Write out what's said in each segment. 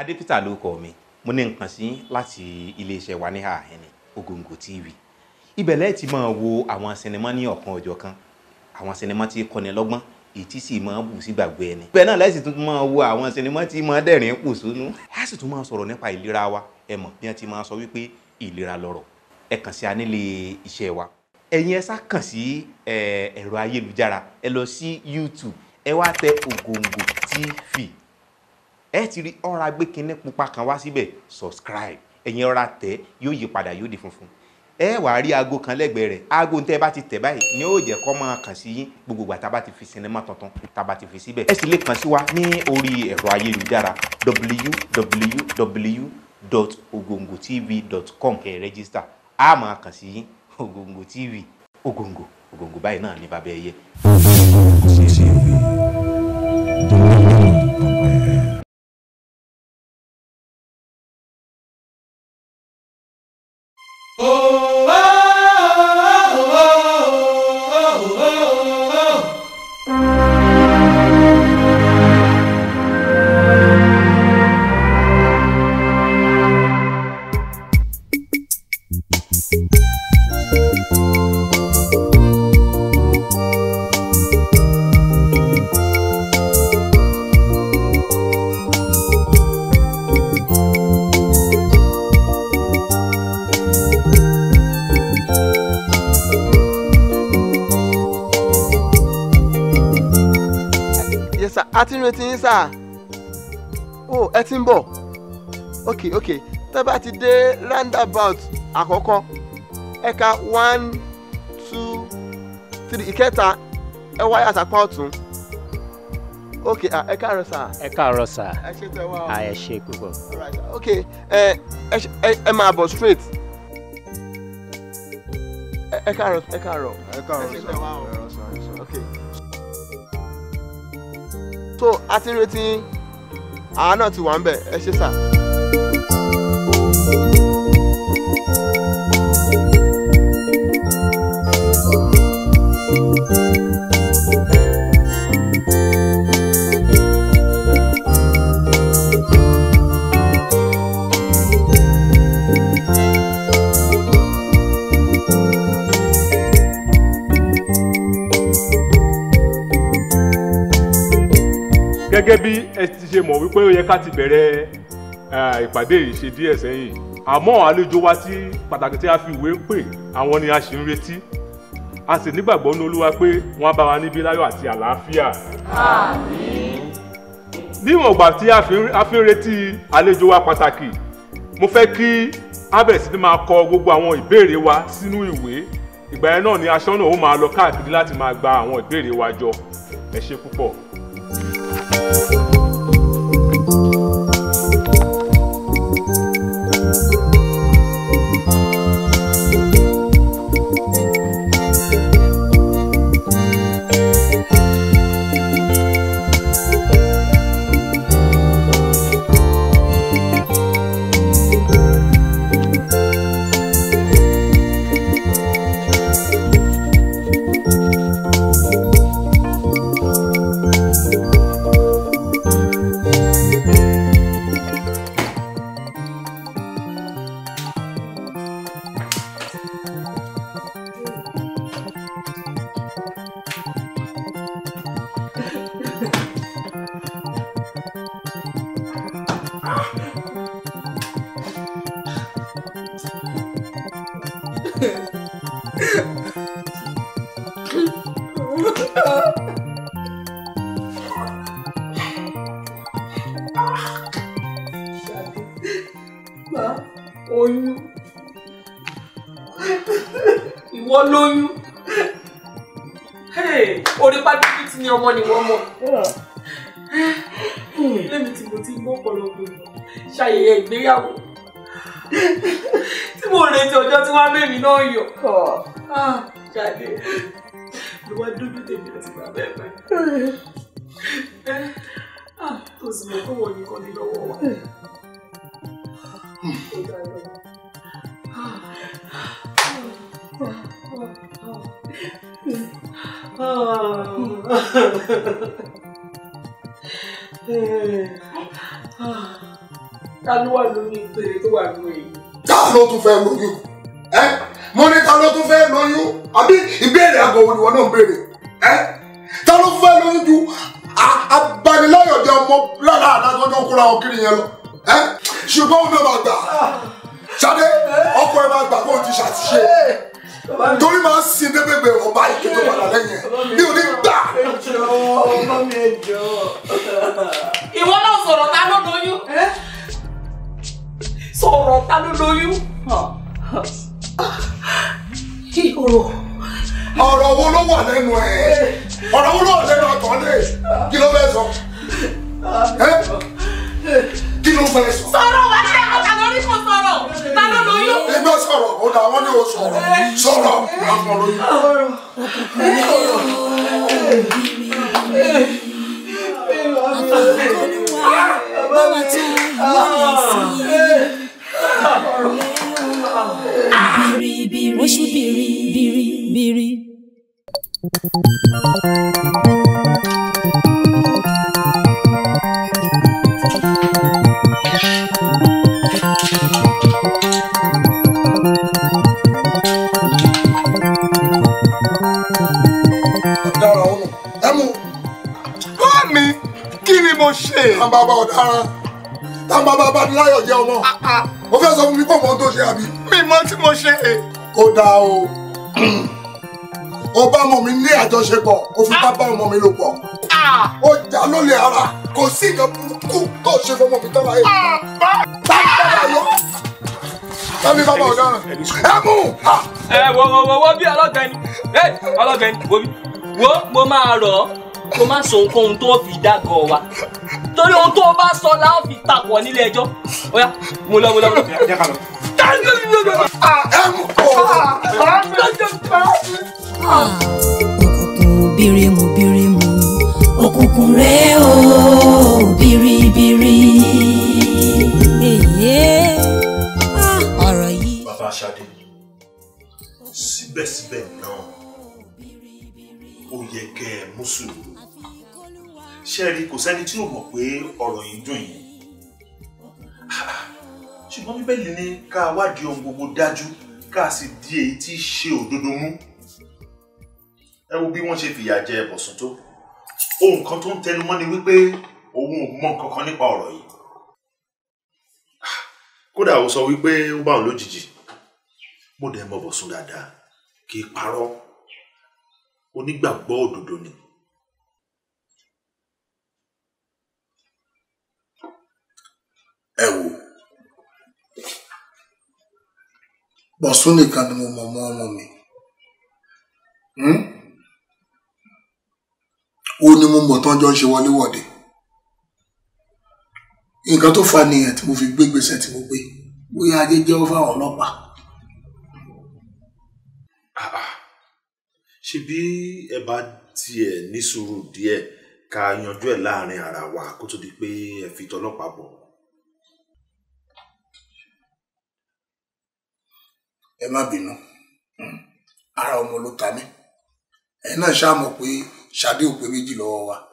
adépítà ló kọ mi mo ní nǹkan sí láti iléeṣẹ́ wa ní àhẹ́ni Ògòǹgò TV ibẹ̀ lẹ́ẹ̀ ti máa wo àwọn sinimá ní ọ̀kan ọjọ́ kan àwọn sinimá tí kọ́ni lọ́gbọ́n èyí tí sì máa bù sí gbàgbé ẹni. bẹ́ẹ̀ náà lẹ́sìn tún máa wo àwọn sinimá tí máa dẹ̀rín pò sónú. a sì tún máa sọ̀rọ̀ nípa ìlera wa ẹ mọ̀ bí wọ́n ti máa sọ wípé ìlera lọ́rọ̀ ẹ kàn sí anílé iṣẹ́ wa. ẹ̀yin ẹ sá kàn sí ẹ̀rọ ayélujára ẹ lọ sí YouTube ẹ wá tẹ Ògòǹgò TV ẹ ti rí ọ̀rọ̀ agbékinní pupa kan wá síbẹ̀ subscribe ẹ̀yin ọ̀rọ̀ tẹ yóò yí padà yóò di funfun ẹ wàá rí aago kan lẹ́gbẹ̀ẹ́ rẹ̀ aago tẹ́ bá ti tẹ̀ báyìí ni ó jẹ́ kó máa kàn sí yín gbogbo ìgbà tá a bá ti fi sinimá tuntun tá a bá ti fi síbẹ̀. ẹ sì lè kàn sí wa ní orí ẹ̀rọ ayélujára www.ogongotv.com kẹ́ ẹ rẹ́gísítà a máa kàn sí yín Ògòǹgò TV Ògòǹgò Ògòǹgò báyìí náà ní bàbá ẹyẹ. yes sir a ti ń retí yín sir oh ẹ ti ń bọ̀ ok ok tẹ́ bá ti dé roundabout àkọ́kọ́ ẹ̀ka one two three ìkẹta ẹ wáyà sápá ọ̀tún ok ah, ẹ káàárọ̀ sir ẹ káàárọ̀ sà ẹ ṣe tẹ wá o a ẹ ṣe púpọ̀. Alright, sir. ok ẹ ẹ ṣe- ẹ ẹ máa bọ̀ straight ẹ ẹ káàárọ̀ ẹ káàárọ̀ ẹ káàárọ̀ ẹ ṣe sọ tẹ wá o. ẹ rọ sọ ẹ sọ. ok so a ti ń retí yín. àá náà ti wà ń bẹ̀ ẹ ṣe sà. gẹ́gẹ́ bí ẹ ti ṣe mọ̀ wípé ó yẹ ká ti bẹ̀rẹ̀ eh, ìpàdé yìí ṣe díẹ̀ sẹ́yìn àmọ́ àlejò wa tí pàtàkì tí a fi ìwé pè àwọn ni a ṣì ń retí a sì nígbàgbọ́ ní olúwa pé wọ́n á bá wa níbí láyọ̀ àti àlàáfíà. níwọ̀n ìgbà tí a fi ń- a fi ń retí àlejò wa pàtàkì mo fẹ́ kí a bẹ̀rẹ̀ sí ní máa kọ gbogbo àwọn ìbéèrè wa sínú ìwé ìgbà yẹn náà ni aṣọ́nà ó máa lọ káàkiri láti máa gba àwọn ìbéèrè wa jọ ẹ ṣe púpọ̀. oyún ìwọ lóyún Hey, orí pàdébí tí ni ọmọ ni wọ́n mọ̀ lẹ́mi tí mo ti gbọ́ pọ̀lọpọ̀ ṣayẹyẹ ìgbéyàwó tí mo retí ọjọ́ tí wọ́n á bẹ̀mí náà yọ Ah, Ṣadé ló wá dúdú tèmi àti bàbá ẹ̀ báyìí Ah, tó sì mọ̀ kó wọ́n nìkan ní lọ́wọ́ wa. Ó dára. ta ló wà lórí ìpele tó wà nínú èyí. ta ló tún fẹ́ lóyún ẹ mo ní ta ló tún fẹ́ lóyún àbí ìbéèrè àgọ́ wo ni wọn náà ń béèrè ẹ ta ló fẹ́ lóyún ju a- abaniláyọ̀dẹ ọmọ lára àdájọ́jọ́ kóra wọn kiri yẹn lọ ẹ ṣùgbọ́n ó náà máa gbà Ṣadé ọkọ ẹ máa gbà kó o ti ṣàtúnṣe torí máa ń sin débèbè ọba ìkéde padà lẹ́yìn ẹ mi ò ní gbà. ìwọ náà sọ̀rọ̀ ta ló lóyún. sọ̀rọ̀ ta ló lóyún. ìhòòhò. ọ̀rọ̀ wo ló wà lẹ́nu ẹ̀ ọ̀rọ̀ wo ló wà lẹ́nu ọ̀tọ̀ lé kí ló fẹ́ sọ ẹ́ kí ló fẹ́ sọ. sọ̀rọ̀ wá ṣe ọ̀tà lórí kò sọ̀rọ̀ ta ló lóyún. ẹgbẹ́ sọ̀rọ̀ ó dà wọ́n ní o sọ̀rọ̀ sọ̀rọ̀ àwọn lóyún. báwa tán ìmọ̀lẹ̀ sí i. oṣù bìrì bìrì bìrì. ọ̀daràn ọ̀nà ẹ mú. Mami, kí ni mo ṣe? tá n bá bá ọ̀daràn tá n bá bá Bániláyọ̀ jẹ́ ọmọ mo fẹ́ sọ fún mi pé ọmọ tó ṣe àbí. Mi mọ tí mo ṣe. ó dáa o ó bá ọmọ mi ní àjọṣepọ̀ ó fi bá bá ọmọ mi lò pọ̀ ó jà lólè ara kò sí nǹkan burúkú tó ṣe fọmọ mi tọ́lá yìí. Bániláyọ̀ tàbí bàbá ọ̀daràn ẹ mú. Ah! ẹ wo wo wo wo bí ọlọ́gbẹ́ni ẹ ọlọ́gbẹ́ni wo bí wo mo máa rọ̀ ọ́ kó má sọ ohunkóhun tó fi dágọ̀ wa torí ohun tó bá sọ la ó fi takọ̀ nílé ẹjọ́ ó yá mo lọ mo lọ mo lọ. jẹ́ ká lọ. ẹ mú. òkùnkùn birimu birimu òkùnkùn rẹ o biribiri. èyí ọ̀rọ̀ yìí. bàbá Ṣadé síbẹ̀síbẹ̀ náà ó yẹ kẹ́ ẹ mú sùúrù ṣé ẹ rí kò sẹ́ni tí ò mọ̀ pé ọ̀rọ̀ yìí dùn yín ṣùgbọ́n bíbélì ní ká wádìí ohun gbogbo dájú ká sì di èyí tí í ṣe òdodo mú ẹ wo bí wọ́n ṣe fìyà jẹ Bọ̀sún tó ohun kan tó ń tẹnu mọ́ ni wípé òun ò mọ nǹkan kan nípa ọ̀rọ̀ yìí kódà ó sọ wípé ó bá òun lójijì mo dẹ̀ mọ Bọ̀sún dáadáa kì í parọ́ onígbàgbọ́ òdodo ni. ẹ wò Bọ̀sún nìkan ni mo mọ̀ mọ́ ọmọ mi Hmm? ó ní mo mọ̀ tán jọ ń ṣe wọléwọ̀de nǹkan tó fa nìyẹn tí mo fi gbé gbèsè tí mo gbé bóyá ajé jẹ́wọ́ fáwọn ọlọ́pàá ṣe bí ẹ bá tiẹ̀ ní sùúrù díẹ̀ ká yanjú ẹ̀ láàrin ara wa kó tó di pé ẹ fi tọlọ́pàá bọ̀. ẹ má bínú Hmm. ara ọmọ ló ta mí ẹ náà ṣáà mọ̀ pé Ṣadé ò pé méjì lọ́wọ́ wa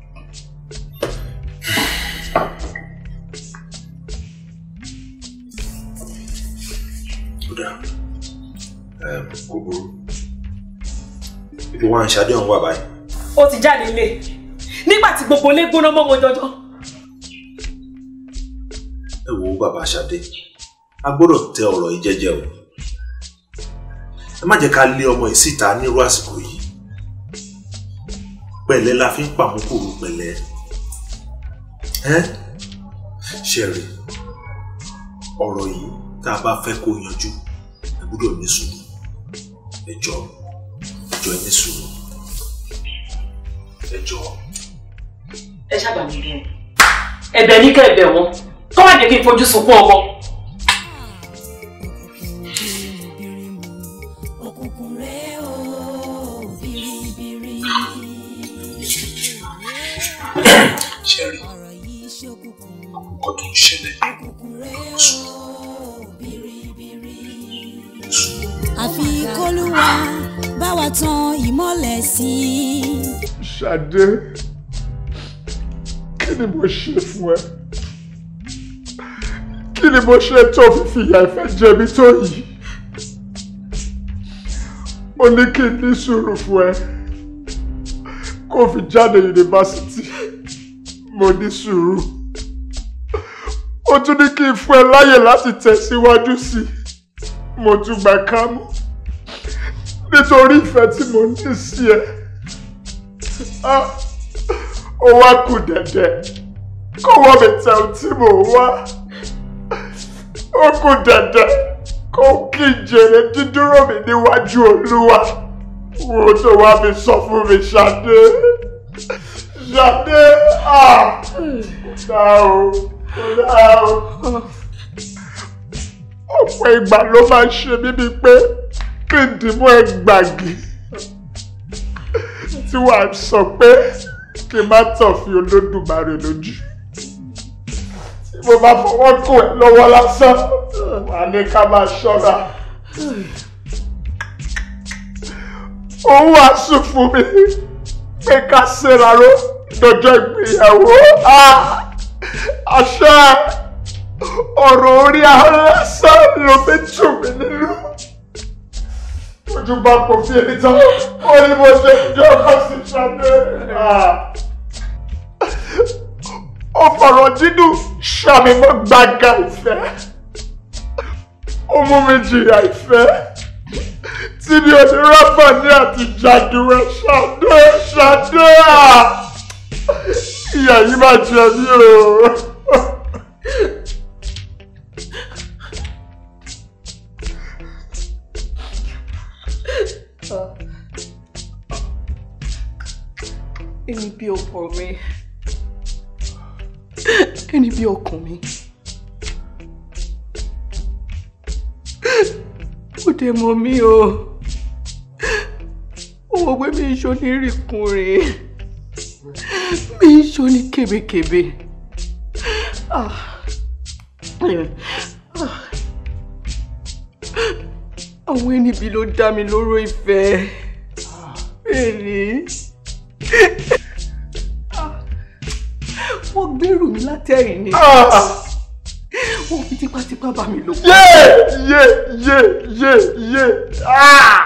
ó dáa Ẹm, kò burú ibi wọn ṣadé ọ̀hún wà báyìí. ó ti jáde ilé nígbà tí gbogbo ilé gbóná mọ́ wọn jọjọ. ẹ wo bàbá ṣadé a gbọ́dọ̀ tẹ ọ̀rọ̀ yìí jẹ́jẹ́ o ẹ má jẹ́ ká lé ọmọ yìí síta nírú àsìkò yìí pẹ̀lẹ́ la fi ń pàmùkùrù pẹ̀lẹ́ ẹ ṣẹ̀rì ọ̀rọ̀ yìí tá a bá fẹ́ kó yanjú ẹ gbọ́dọ̀ ní sùúrù ẹ jọ̀ọ́ ẹ jọ̀ọ́ ẹ ní sùúrù ẹ jọ̀ọ́. ẹ ṣàgbà mi bẹ́ẹ̀ ẹ̀bẹ̀ ní kẹ́ ẹ̀bẹ̀ wọn kọ́ má jẹ́ kí n fojú sunkún ọmọ. òkùnkùn rẹ o biribiri. ṣẹ̀rì ọ̀rọ̀ yìí ṣókùnkùn nǹkan tó ń ṣẹlẹ̀ òkùnkùn rẹ o biribiri. àfi kólúwa bá wa tan ìmọ́lẹ̀ sí i. Ṣadé, kí ni mo ṣe fún ẹ? kí ni mo ṣe tó fi fìyà ìfẹ́ jẹ mí tó yìí mo ní kí n ní sùúrù fún ẹ kó fi jáde yunifásitì mo ní sùúrù ó tún ní kí n fún ẹ láyè láti tẹ̀síwájú sí i mo tún gbà kámú nítorí ìfẹ́ tí mo ní sí ẹ Ah, ó wá kù dẹ̀dẹ̀ kó wọ́n mi tẹ ohun tí mò ń wá ó kù dẹ̀dẹ̀ kó kí n jèrè dídúró mi níwájú olúwa wo tó wá fi sọ fún mi ṣadé ṣadé ah kò dá o kò dá o ọ̀pọ̀ ìgbà ló máa ń ṣe mí bíi pé kí n dìmú ẹ gbàgì tí wàá sọ pé kí n má tàn fi olódùmarè lójú tí mo bá fọwọ́ kò ẹ́ lọ́wọ́ lásán wà ní ká máa ṣọ́ra. òun wàásù fún mi pé ká ṣèrà ró lọ́jọ́ ìgbéyàwó àṣà ọ̀rọ̀ orí ahọ́nsán ló fi tù mí nínú ojú bá kò fi èyí tán ó ní mo ṣe jẹ́ ọkọ̀ sí ṣadé. ó fọ̀rọ̀ dídùn ṣàmì mọ́ gbàgà ìfẹ́ ó mú mi jìyà ìfẹ́ tí mi ò ní rọ́bà ní àti jàdùwẹ̀ ṣadé ṣadé à ìyá yìí máa jẹ mí o. ẹni bí ọkọ mi ẹni bí ọkàn mi ó dé mọ mí o ó mọ pé mi ń ṣó ní rìkùnrin mi ń ṣó ní kébékébé Ah. Ah. àwọn ẹni bí ló dá mi lóró ìfẹ́ bẹ́ẹ̀ ni wọ́n gbèrú mi látẹ̀yìn ni wọ́n fi tipátipá bá mi lò pọ̀. yé yé yé yé yé ah.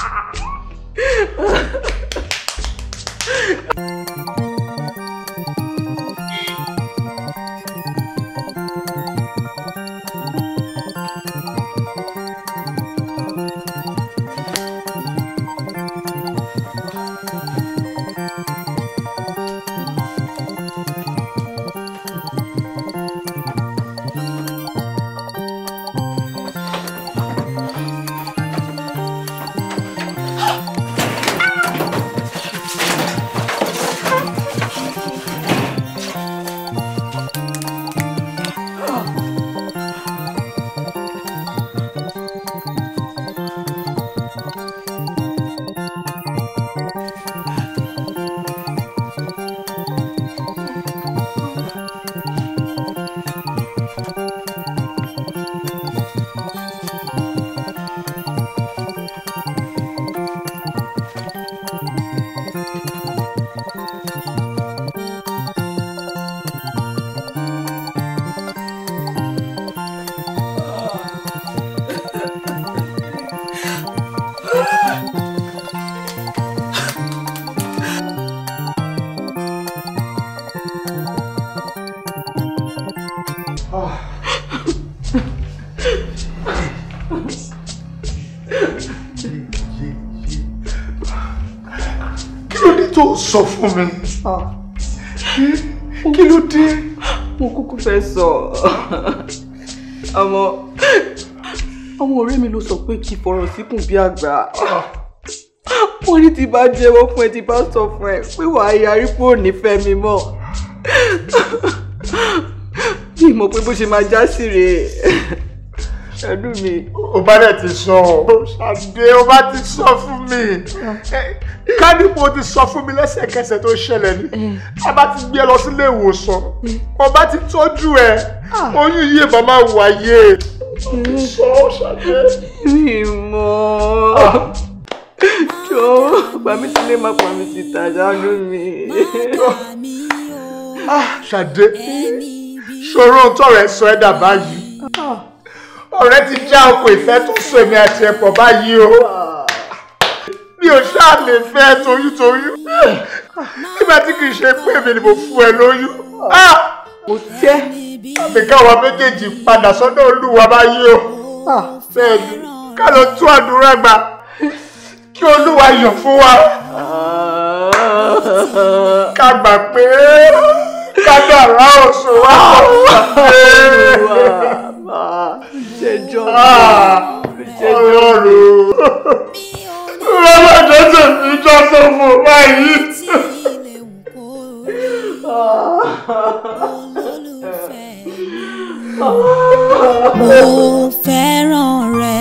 kí ló dé tó sọ fún mi kí ló dé. mo kúkú fẹ́ sọ àmọ́ àwọn ọ̀rẹ́ mi ló sọ pé kí fọ̀rọ̀ síkùn bí àgbà wọ́n ní tí bá jẹ́wọ́ fún ẹ tí bá sọ fún ẹ pé wàá yarí pé ò ní fẹ́ mi mọ́ mi mọ̀ pé bó ṣe máa já sí rèé ẹ̀dùn mi. o bá dẹ̀ ti sọ ọ́ ṣàdé o bá ti sọ fún mi kádìpọ̀ ti sọ fún mi lẹ́sẹ̀kẹsẹ̀ tó ṣẹlẹ̀ ni a bá ti gbé ẹ lọ sílé ìwòsàn o bá ti tọ́jú ẹ oyún yìí bá máa wáyé o ti sọ ọ́ ṣàdé. mi mọ̀ jọ pàmí sílé má pàmí síta ṣáájú mi. ṣàdé ṣòro ohun tọrọ ẹ sọ ẹ dà báyìí ọ̀rẹ́ ti já ọkọ̀ ìfẹ́ tó so èmi àti ẹ̀pọ̀ báyìí o mi ò ṣáà lè fẹ́ toyúntoyún nígbà tí kì í ṣe pé èmi ni mo fún ẹ lóyún kò tẹ́ àbí káwa méjèèjì padà sọ́dọ̀ olúwa báyìí o bẹ́ẹ̀ ni ká lọ tún àdúrà gbà kí olúwa yọ̀ fún wa ká gbà pé ká dàrá òṣù wa ṣẹjọ́ ọlọ́run lọ́lọ́dọ́ tèmi jọ́ sọ́fò báyìí. mo fẹ́ràn rẹ.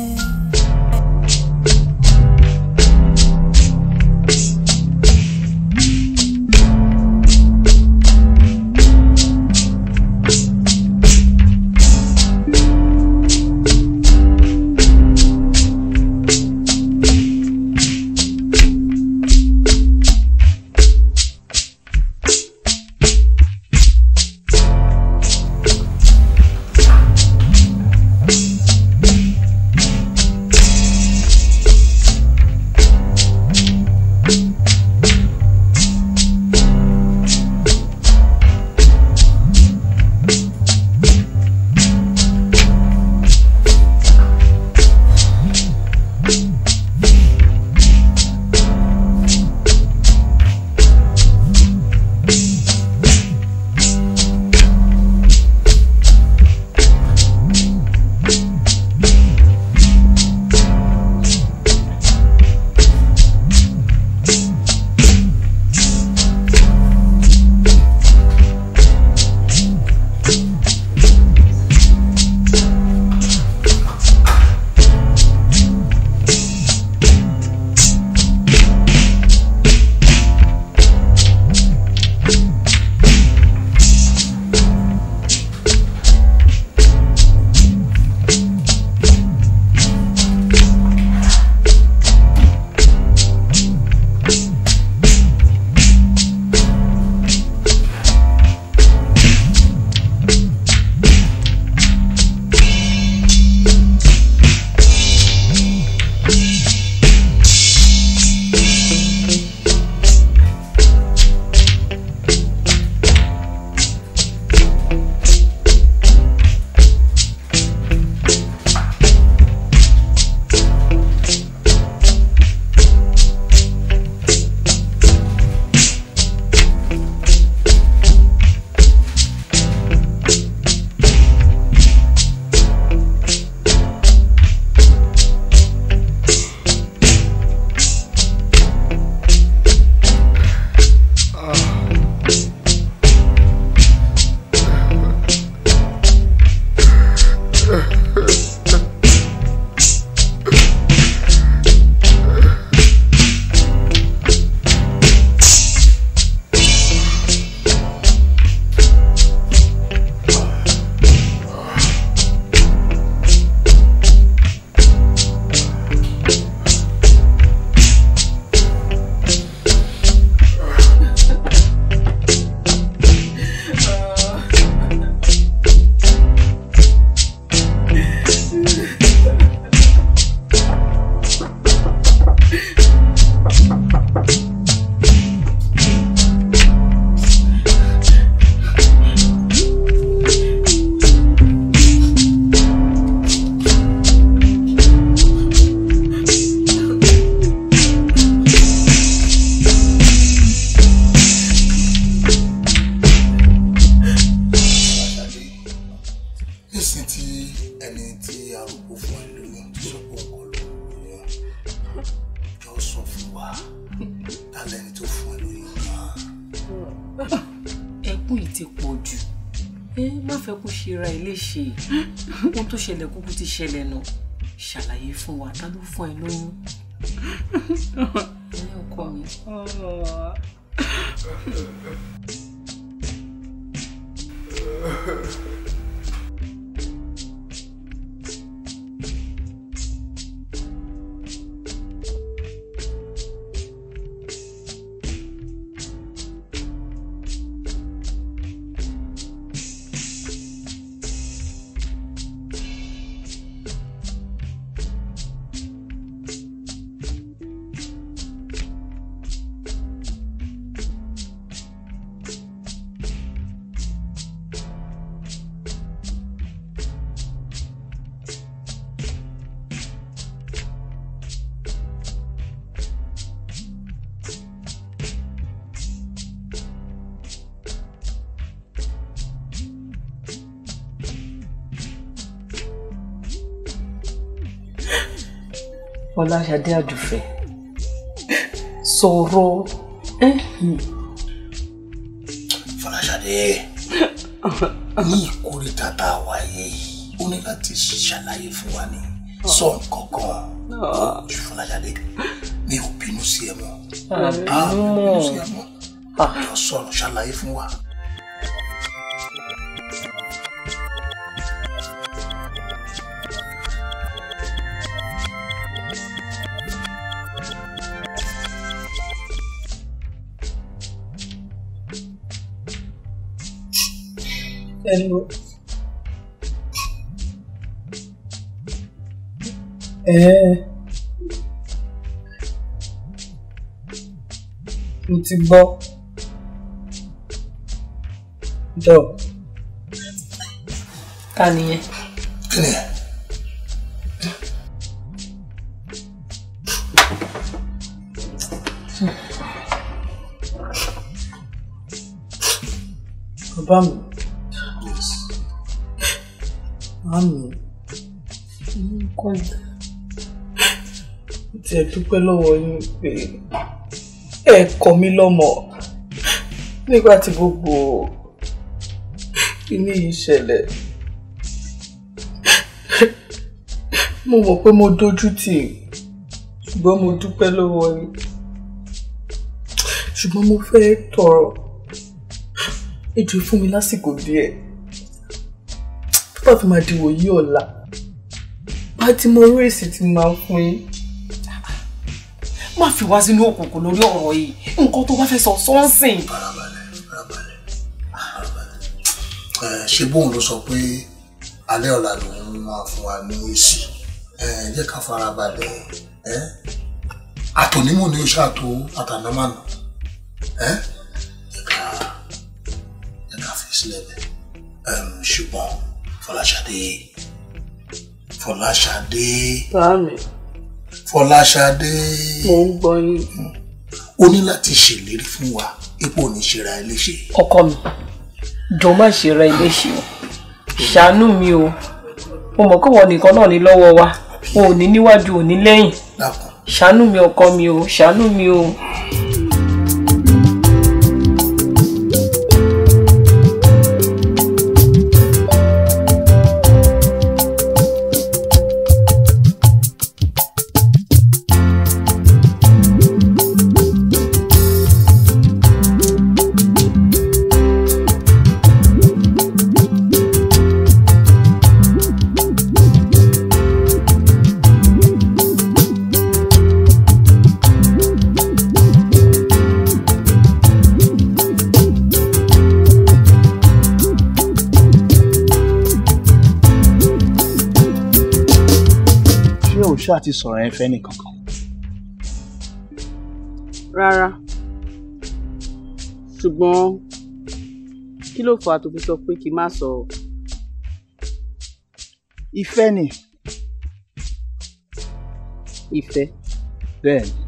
nísìn tí ẹni tí arúgbó fún ẹ lóyún ti sọ pé òun kọ lóyún jọ sọ fún wa tálẹ̀ ẹni tó fún ẹ lóyún náà. ẹkún yìí ti pọ̀ jù ẹ má fẹ́ kó ṣe ra ẹ léṣe ohun tó ṣẹlẹ̀ kúkú ti ṣẹlẹ̀ nù ṣàlàyé fún wa ta ló fún ẹ lóyún ẹ ọkọ mi. Fọláṣadé Àdùfẹ́ sọ̀rọ̀ ẹ́ Fọláṣadé ní ìkórìtà tá a wáyé yìí ó ní láti ṣàlàyé fún wa ní sọ nǹkan kan ojú Fọláṣadé mi ò bínú sí ẹ mọ́ a ò bínú sí ẹ mọ́ jọ sọ̀rọ̀ ṣàlàyé fún wa. Hello. Ẹ mo ti gbọ́. Jọ. ta nìyẹn. kí ni ẹ Bàbá mi. Màmí. Nǹkan tí ẹ dúpẹ́ lọ́wọ́ yín pé ẹ kọ́ mi lọ́mọ nígbà tí gbogbo kíní yìí ṣẹlẹ̀. Mo mọ̀ pé mo dójú tì í ṣùgbọ́n mo dúpẹ́ lọ́wọ́ yín. Ṣùgbọ́n mo fẹ́ tọrọ ẹ jọ̀ọ́ fún mi lásìkò díẹ̀ tó bá fi máa di wòyí ọ̀la bá ti mọ orí èsì tí mo máa fún yín. má fi wá sínú òkùnkùn lórí ọ̀rọ̀ yìí nǹkan tó bá fẹ́ sọ sọ́nsìn. ẹ ṣe bóun ló sọ pé alẹ́ ọ̀la lòun máa fún wa ní èsì ẹ jẹ́ ká fara balẹ̀ ẹ àtònímọ̀ ni ó ṣàtò àtànámànà ẹ jẹ́ ká jẹ́ ká fi sílẹ̀ bẹ́ẹ̀ Ẹm, ṣùgbọ́n Fọláṣadé Fọláṣadé Báàmì, Fọláṣadé mo ń gbọ́ yín. o ní láti ṣèlérí fún wa ipò oníṣẹ́ra ẹ léṣe. ọkọ mi jọ má ṣe ra ilé ṣe o ṣàánú mi o mo mọ̀ kọ́wọ́ nìkan náà ní lọ́wọ́ wa o ò ní níwájú ò ní lẹ́yìn dákun ṣàánú mi ọkọ mi o ṣàánú mi o. ṣé o ṣáà ti sọ̀rọ̀ ẹ fẹ́ nìkankan. rárá ṣùgbọ́n kí ló fà á tó fi sọ pé kí n má sọ̀rọ̀ ìfẹ́ ni ìfẹ́ bẹ́ẹ̀ ni.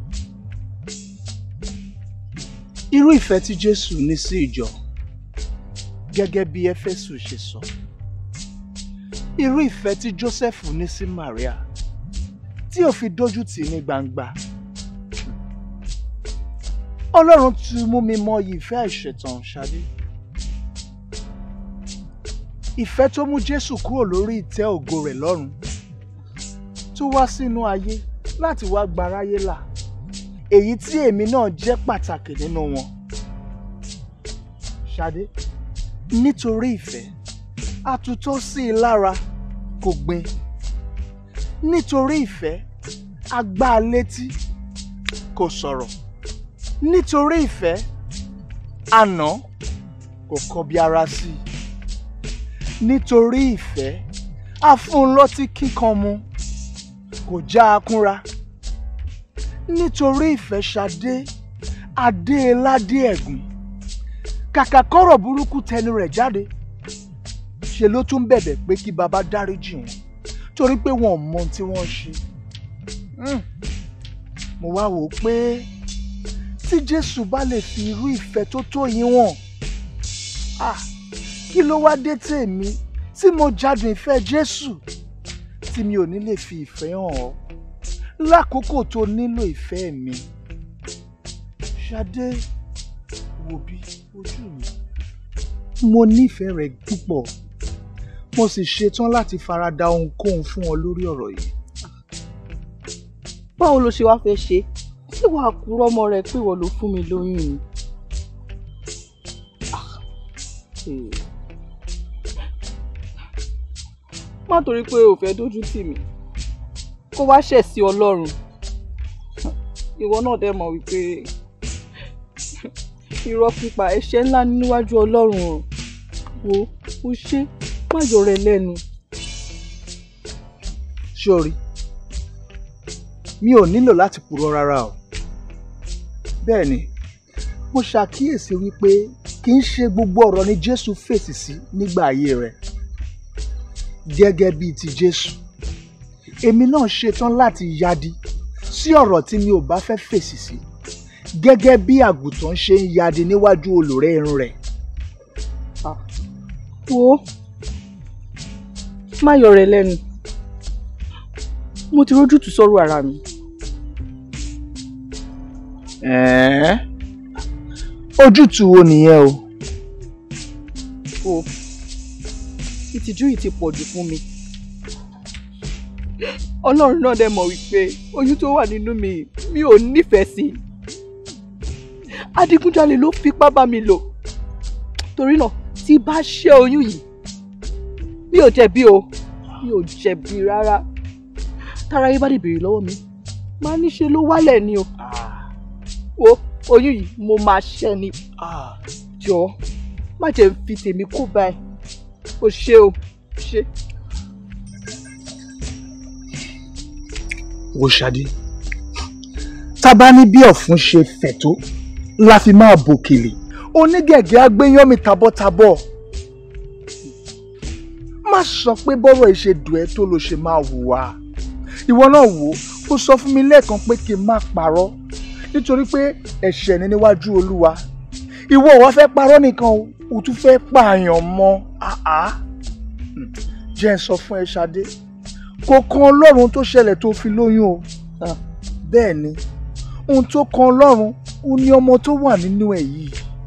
irú ìfẹ́ tí jésù ní sí ìjọ gẹ́gẹ́ bí éfésù ṣe sọ irú ìfẹ́ tí jósẹ́fù ní sí maria tí ò fi dójú tì í ní gbangba ọlọ́run ti mú mi mọ ìfẹ́ àìṣẹ̀tàn ṣadé ìfẹ́ tó mú jésù kúrò lórí ìtẹ́ ògo rẹ̀ lọ́run tó wá sínú ayé láti wá gbaráyé là èyí tí èmi náà jẹ́ pàtàkì nínú wọn ṣadé nítorí ìfẹ́ àtúntò sí i lára kò gbin nítorí ìfẹ́ a gbá a létí kò sọ̀rọ̀ nítorí ìfẹ́ àná kò kọbi ara sí i nítorí ìfẹ́ a fún un lọ́tí kíkan mu kò já a kúnra nítorí ìfẹ́ ṣadé adé ládé ẹ̀gùn kàkà kọ́rọ̀ burúkú tẹnu rẹ̀ jáde ṣe ló tún bẹ̀bẹ̀ pé kí baba dáríjì wọn torí pé wọn ò mọ ohun tí wọ́n ṣe Hmm. mo wá wò ó pé tí jésù bá lè fi irú ìfẹ́ tó tó yín wọ̀n ah kí ló wá dé tèmi tí mo jádùn ìfẹ́ jésù tí mi ò ní lè fi ìfẹ́ hàn ọ́ lákòókò tó nílò ìfẹ́ mi ṣadé wò bí ojú mi mo nífẹ̀ẹ́ rẹ púpọ̀ mo sì ṣetán láti farada ohunkóhun fún ọ lórí ọ̀rọ̀ yìí. báwo ló ṣe wá fẹ́ ṣe ṣé wàá kúrò ọmọ rẹ pé ìwọ ló fún mi lóyún ni. Ah, eh. má torí pé o fẹ́ dójú tì mí kó wá ṣẹ̀ sí ọlọ́run ìwọ náà dẹ̀ mọ̀ wípé irọ́ pípa ẹ̀ṣẹ̀ ńlá ni níwájú ọlọ́run o wo o ṣe má yọ rẹ lẹ́nu. sórí mi ò nílò láti purọ́ rárá o bẹ́ẹ̀ ni mo ṣàkíyèsí wípé kì í ṣe gbogbo ọ̀rọ̀ ni jésù fèsì sí nígbà ayé rẹ̀ gẹ́gẹ́ bíi ti jésù èmi náà ṣetán láti yadi sí ọ̀rọ̀ tí mi ò bá fẹ́ fèsì sí gẹ́gẹ́ bí àgùntàn ṣe ń yadi níwájú olùrẹ́ irun rẹ̀. wo má yọ rẹ lẹ́nu mo ti rójútùú sọ́rọ̀ ara mi. ẹ̀ẹ́ ojútùú wo nìyẹn o. o ìtìjú yìí ti pọ̀ jù fún mi ọlọ́run náà dẹ̀ mọ̀ wípé oyún tó wà nínú mi mi ò nífẹ̀ẹ́ sí i adigunjalè ló fipá bá mi lò torí náà tí bá ṣe oyún yìí mi ò jẹ̀bi o mi ò jẹ̀bi rárá tára yín bá lè béèrè lọ́wọ́ mi máa ní ṣe ló wálẹ̀ ni o wo oyún yìí mo máa ṣẹ́ ni jọ má jẹ́ n fi tèmi kó báyìí o ṣe o ṣe. wo ṣadé tá a bá ní bí ọ̀fun ṣe fẹ̀ tó la fi máa bòkèlè onígẹ̀gẹ̀ agbéyánmi tabọ́tabọ́ má sọ pé bọ́rọ̀ ìṣe dùn ẹ́ tó ló ṣe máa hùwà ìwọ náà wò ó sọ fún mi lẹ́ẹ̀kan pé kí n má parọ́ nítorí pé ẹ̀ṣẹ̀ ni níwájú olúwa ìwọ ò wá fẹ́ parọ́ nìkan o ò tún fẹ́ pààyàn mọ́ àá jẹ́ ń sọ fún ẹ ṣadé kò kan ọlọ́run tó ṣẹlẹ̀ tó fi lóyún o bẹ́ẹ̀ ni ohun tó kan ọlọ́run ó ní ọmọ tó wà nínú ẹ̀ yìí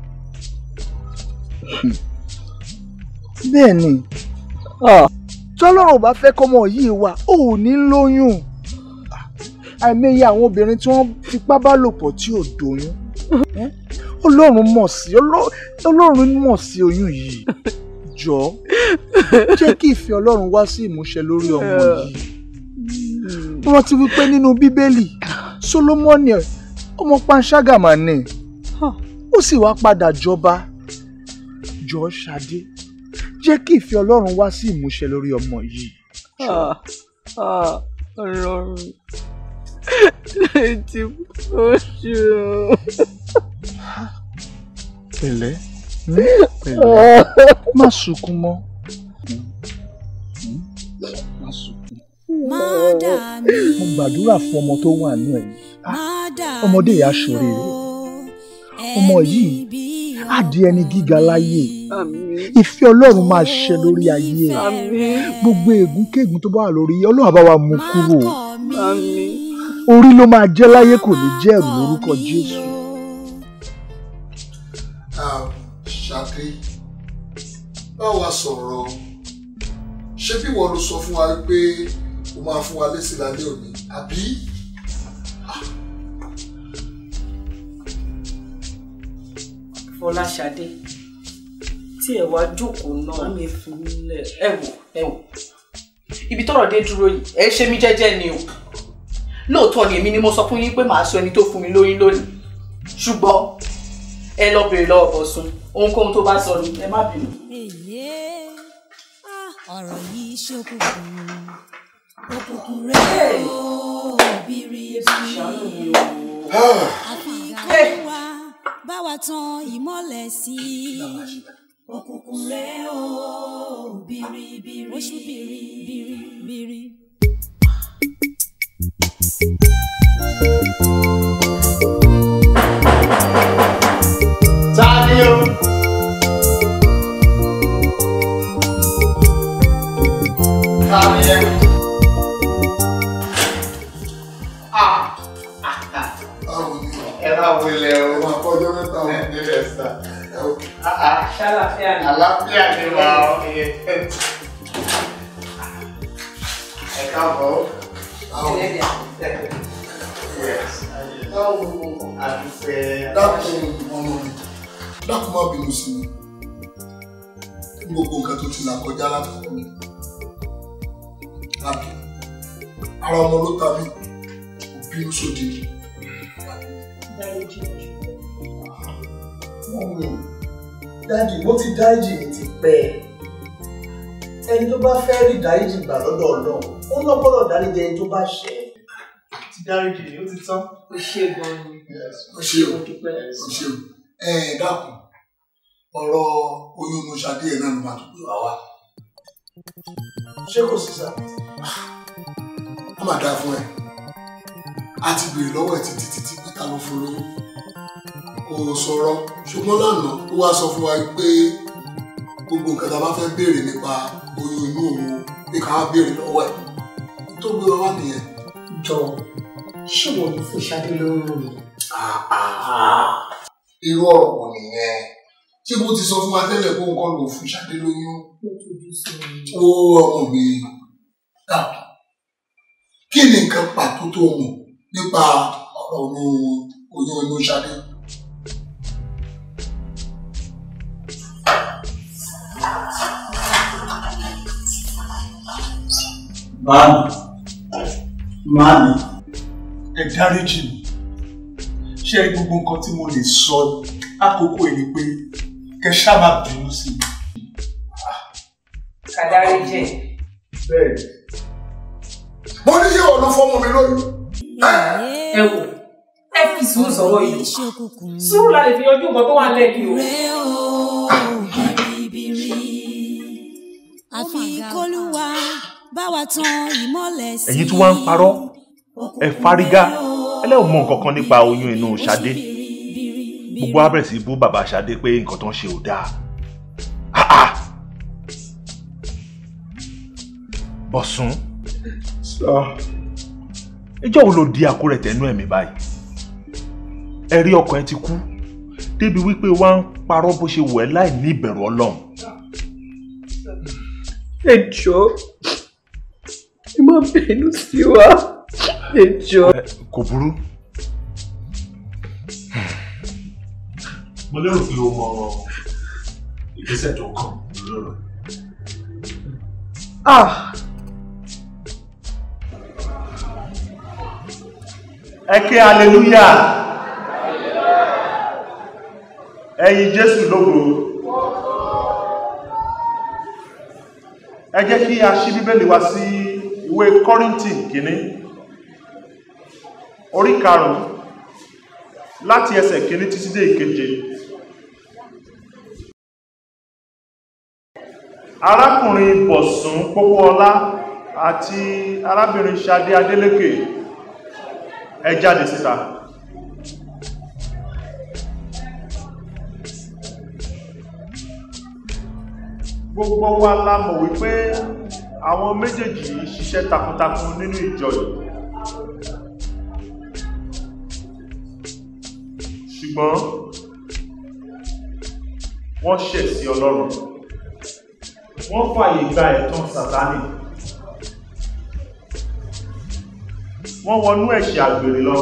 bẹ́ẹ̀ ni tọ́lọ́run bá fẹ́ kọ́mọ yìí wà ó ò ní lóyún àìmọye àwọn obìnrin tí wọ́n fipá bá lò pọ̀ tí ò dóyún ọlọ́run mọ̀ sí ọlọ́run mọ̀ sí oyún yìí jọ jẹ́ kí ìfẹ́ ọlọ́run wá sí ìmúṣẹ lórí ọmọ yìí rántí wípé nínú bíbélì solomoni ọmọ panṣágà mà ní ó sì wá padà jọba jọ ṣadé jẹ́ kí ìfẹ́ ọlọ́run wá sí ìmúṣẹ lórí ọmọ yìí. ọlọ́run létí oṣù. pẹ̀lẹ́ pẹ̀lẹ́ má sunkún mọ́ má sunkún. mo gbàdúrà fún ọmọ tó wà ní ẹ̀yìn ọmọdé yìí á ṣoríire ọmọ yìí á di ẹni gíga láyé ìfẹ́ ọlọ́run máa ṣẹ lórí ayé ẹ̀ gbogbo ègúnkègún tó bá wà lórí ọlọ́run á bá wa mú kúrò orí ló máa jẹ́ láyé kò ní jẹ́ ẹ̀rù lórúkọ jésù. ṣáde báwo a sọ̀rọ̀ ṣé bí wọ́n ló sọ fún wa pé o máa fún wa lésì lálẹ́ òní àbí. Fọláṣadé tí ẹ wá jókòó náà mi fi lẹ ẹ wò ẹ wò ibi tọ́rọ̀ dé dúró yìí ẹ ṣe mí jẹ́jẹ́ ni o lóòótọ́ ni èmi ni mo sọ fún yín pé màá sọ ẹni tó fún mi lóyún lónìí ṣùgbọ́n ẹ lọ bèrè lọ́wọ́ Bọ̀sún ohunkóhun tó bá sọ ni ẹ má bínú. ọ̀rọ̀ yìí ṣókùnkùn òkùnkùn rẹ̀ ó biribiri àfihàn wa bá wa tan ìmọ́lẹ̀ sí i òkùnkùn rẹ̀ ó biribiri oṣù biribiri. Tani o. Tani ẹ. ṣàlàfíà ni. àlàáfíà ni wà ó. ẹ káàbọ̀. Yes. báwo àdúfẹ́. dákun ọmọ mi dákun má bínú sí mi gbogbo nǹkan tó ti là kọjá látọkọ mi lábí ara ọmọ ló ta mí kò bínú sóde dájì mo ti dáríjì mi ti pẹ́ ẹni tó bá fẹ́ rí dáríjì gbà lọ́dọ̀ ọlọ́run ó lọ́ gbọ́dọ̀ dáríjì ẹni tó bá ṣẹ̀ ti dáríjì ni ó ti tán. o ṣe gan ni. o ṣe o o ṣe o ẹ ẹ dákun ọ̀rọ̀ oyún inú Ṣadé ẹ̀ náà ló máa tó gbé wá wá ṣé kò sí sá. ó máa dáa fún ẹ a ti béèrè lọ́wọ́ ẹ̀ títí títí pé ta ló fún lóyún kò sọ̀rọ̀ ṣùgbọ́n lánàá ó wá sọ fún wa pé gbogbo nǹkan tá a bá fẹ́ béèrè nípa oyún inú òun pé ká wá béèrè lọ́wọ́ ẹ̀ tó gbé wa wá nìyẹn. jọ ṣé wọn ló fún Ṣadé lóyún mi. irú ọ̀rọ̀ wò nìyẹn ṣé bó ti sọ fún wa tẹ́lẹ̀ pé òun kọ́ ló fún Ṣadé lóyún ó ọmọ mi dà kí ni nǹkan pàtó tó mọ̀ nípa ọ̀rọ̀ oyún inú Ṣadé. Máàmì, máàmì, ẹ dáríjì mi. Ṣé rí gbogbo nǹkan tí mo lè sọ àkókò yìí ni pé kẹ ṣá má bínú sí mi. kàdárí jẹ. Bẹ́ẹ̀ni. mo ní ṣé ọ̀nà fọmọ mi lóyún. ẹ wò ẹ fi sùúrù sọ̀rọ̀ yìí sùúrù la lè fi yanjú nǹkan tó wà lẹ́ẹ̀kì o. àfi kólúwa bá wa tan ìmọ́lẹ̀ sí. ẹ̀yin tí wọ́n ń parọ́ ẹ fárígá ẹlẹ́wọ̀n mọ nǹkan kan nípa oyún inú Ṣadé gbogbo wa bẹ̀rẹ̀ sí bú bàbá Ṣadé pé nǹkan tó ń ṣe ò dáa Ah, ah. Bọ̀sún ìjọ́ wo ló di àkórẹ̀ tẹ̀nú ẹ̀mí báyìí ẹ̀rí ọkàn ẹ ti kú débi wípé wá ń parọ́ bó ṣe wù ẹ́ láì ní ìbẹ̀rù Ọlọ́run ẹ jọ̀ọ́ ẹ má bínú sí wa ẹ jọ̀ọ́. kò burú mo lérò pé o mọ ìgbésẹ̀ tó kàn lórí ọ̀rọ̀ ah ẹ ké hallelujah ẹyin Jésù lógo ẹ jẹ́ kí a ṣí bíbélì wa sí ìwé Kọ́ríńtì kìíní orí karùn-ún láti ẹsẹ̀ kìíní títí dé ìkeje arákùnrin Bọ̀sún Pópóọlá àti arábìnrin Ṣadé Adélékè ẹ jáde síta gbogbo wa la mọ̀ wípé àwọn méjèèjì yìí ṣiṣẹ́ takuntakun nínú ìjọ yìí ṣùgbọ́n wọ́n ṣẹ̀ sí Ọlọ́run wọ́n fàyè gba ẹ̀tàn Sátánì wọ́n wọnú ẹ̀ṣẹ̀ àgbèrè lọ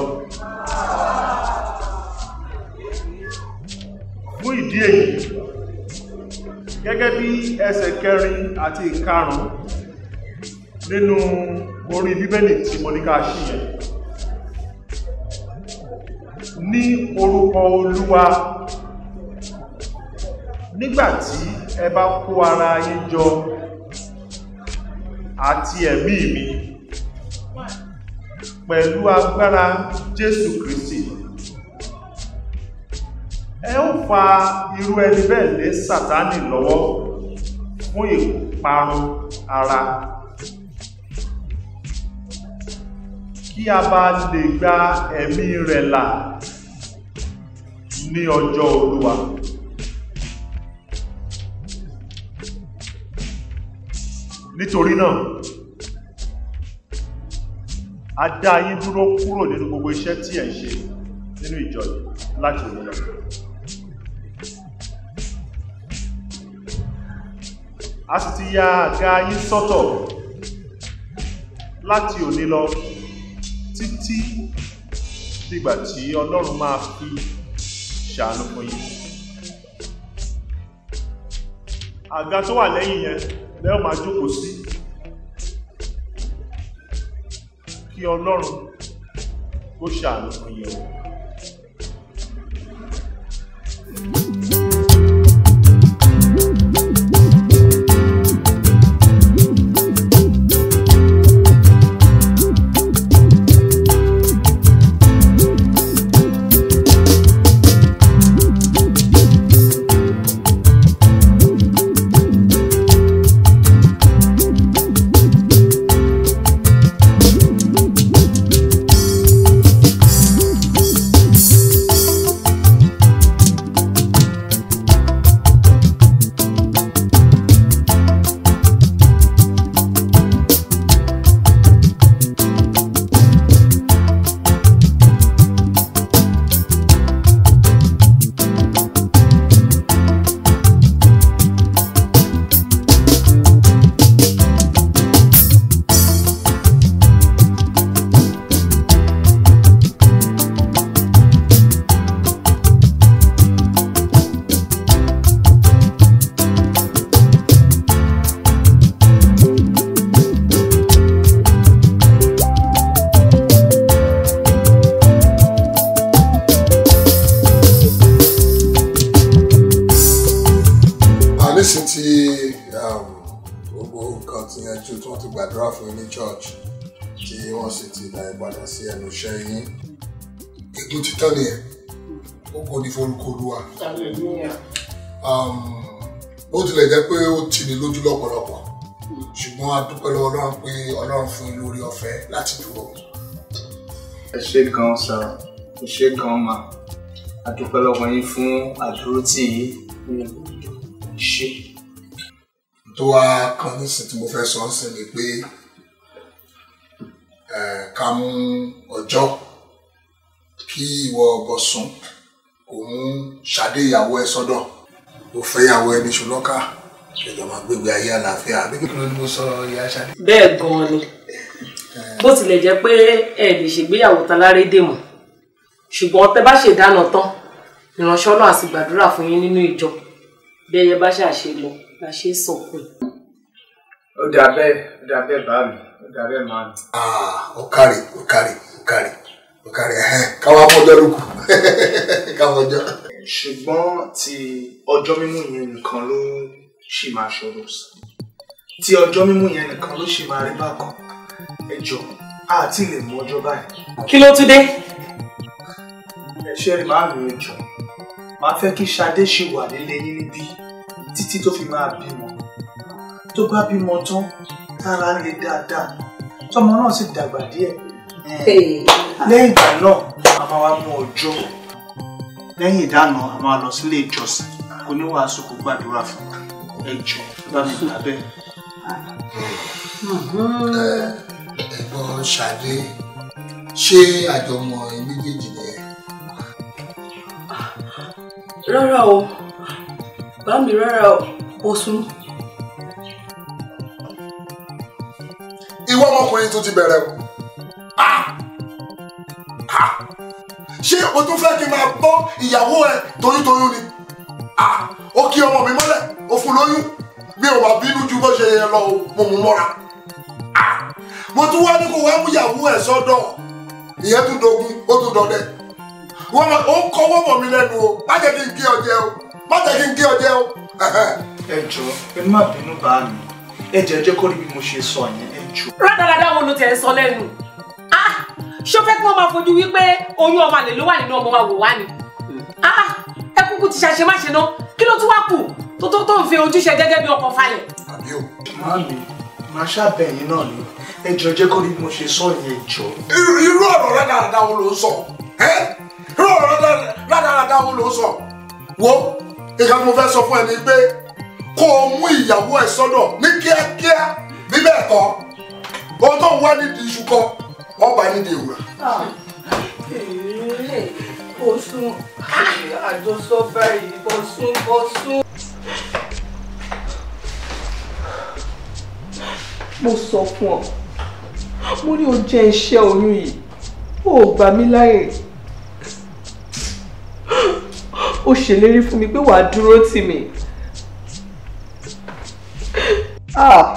fún ìdí èyí gẹ́gẹ́ bí ẹsẹ̀ kẹrin àti ìkarùn nínú orí bíbélì tí mo ní ká ṣí yẹn ní orúkọ olúwa nígbàtí ẹ bá kó ara yín jọ àti ẹ̀mí mi pẹ̀lú agbára jésù kristi ẹ ó fa irú ẹni bẹ́ẹ̀ lé sátánì lọ́wọ́ fún ìparun ara kí a bá lè gba ẹ̀mí rẹ̀ là ní ọjọ́ olúwa nítorí náà a dá yín dúró kúrò nínú gbogbo iṣẹ́ tí ẹ̀ ń ṣe nínú ìjọ yìí láti òní lọ a sì ti ya àga yín sọ́tọ̀ láti òní lọ títí dìgbà tí ọlọ́run máa fi ṣàánú fún yín àga tó wà lẹ́yìn yẹn lẹ́yìn máa jókòó sí kí ọlọ́run kó ṣàánú fún yín o. àníṣe tí gbogbo nǹkan ti yanjú tí wọ́n ti gbàdúrà fún yín ní church tí wọ́n sì ti dá ìpadà sí ẹnu iṣẹ́ yín ètò títọ́ nìyẹn ó kò ní forúkọ olúwa Um, bó tilẹ̀ jẹ́ pé ó tì ní lójú lọ́pọ̀lọpọ̀ ṣùgbọ́n a dúpẹ́ lọ́wọ́ ọlọ́run pé ọlọ́run fún yín lórí ọ̀fẹ́ láti dúró. ẹ ṣé gan sá ẹ ṣé gan ma a dúpẹ́ lọ́wọ́ yín fún àdúrótì yìí ṣe. tó wá kan nísìnyí tí mo fẹ́ sọ ń sìn ni pé eh, ká mú ọjọ́ kí ìwọ Bọ̀sún kò mú Ṣadé ìyàwó ẹ sọ́dọ̀ kò fẹ́ ìyàwó ẹ ní ṣùlọ́kà ìjọba máa gbégbé ayé àlàáfíà àbí kí ló ní mo sọ ìyá Ṣadé. bẹ́ẹ̀ gan-an ni bó tilẹ̀ jẹ́ pé ẹ lè ṣègbéyàwó talárédè mọ́ ṣùgbọ́n tẹ bá ṣèdáná tán ìránṣẹ́ ọlọ́run á sì gbàdúrà fún yín nínú ìjọ bí ẹyẹ bá ṣàṣe lọ la ṣe é sọ̀kùn. ó dà bẹ́ẹ̀ ó dà bẹ́ẹ̀ bá mi ó dà bẹ́ẹ̀ máa mi. Ah, ó kárí ó kárí ó kárí ó kárí ẹ̀hẹ́n, káwá mọ́jọ́ lókù káwọ́jọ́. ṣùgbọ́n ti ọjọ́ mímú yẹn nìkan ló ṣì máa ṣòro sí tí ọjọ́ mímú yẹn nìkan ló ṣì máa rí bákan ẹ jọ a ti lè mú ọjọ́ báyìí. kí ló tún dé. ẹ ṣe rí màá mi ẹ jọ màá fẹ́ kí Ṣadé ṣì wà nílé yín níbí títí tó fi máa bímọ tó bá bímọ tán tára ń le dáadáa tọmọ náà sì dàgbà díẹ̀ lẹ́yìn ìgbà náà a máa wá mú ọjọ́ lẹ́yìn ìdáná a máa lọ sílé ìjọsìn kò ní wàásù kó gbàdúrà fún ẹ jọ bá mi gbà bẹ́ẹ̀. ẹ̀gbọ́n Ṣadé ṣé àjọmọ̀ ẹ méjèèjì nìyẹn. rárá o bá mi rárá o Bọ̀sún. ìwọ ọmọkùnrin tó ti bẹ̀rẹ̀ o Ah! Ah! ṣé o tún fẹ́ kí n máa bọ́ ìyàwó ẹ toyúntoyún ni Ah! ó kí ọmọ mi mọ́lẹ̀ ó fún lóyún mi ò wá bínú ju bó ṣe yẹ lọ o mo mú mọ́ra Ah! mo tún wá ní kó wá mú ìyàwó ẹ sọ́dọ̀ ìyẹn tún dogun ó tún dọdẹ wọ́n máa ó kọ́wọ́ mọ̀ mí lẹ́nu o má jẹ́ kí n gé ọ jẹ o má jẹ́ kí n gé ọ jẹ o. ẹ jọ ẹ má bínú bá mi ẹ jẹ́ jẹ́ kó rí bí mo ṣe sọ yẹn ẹ jọ. rádaràdà wo ló tẹ̀ ń sọ lẹ́nu Ah! ṣó fẹ́ kí wọ́n máa fojú wípé oyún ọmọ àlè ló wà nínú ọmọ wa wò wá ni Ah! ẹ kúkú ti ṣàṣe má ṣe ná kí ló tún wá kù tó tó tó ń fi ojúṣe gẹ́gẹ́ bí ọkọ falẹ̀. Màámi, màá ṣàbẹ̀yìn náà ni. Ẹ jọ jẹ́ kó rí bí mo ṣe sọ yẹn jọ. irú irú ọ̀rọ̀ rádaràda wo ló ń sọ ẹ́ irú ọ̀rọ̀ rádaràda- rádaràda wo ló ń sọ wo nǹkan tí mo fẹ́ sọ fún ẹ ni pé kó o mú ìyàwó ẹ sọ́dọ̀ ní kíákíá bí bẹ́ẹ̀ kọ́ ohun tó ń wá nídìí iṣu kọ́ ọba nídìí ewúrẹ́. Bọ̀sún àjọsọ báyìí Bọ̀sún Bọ̀sún. mo sọ fún ọ mo ní o jẹ iṣẹ́ oyún yìí o ò gbà mí láyè o ṣèlérí fún mi pé wàá dúró tì mí ah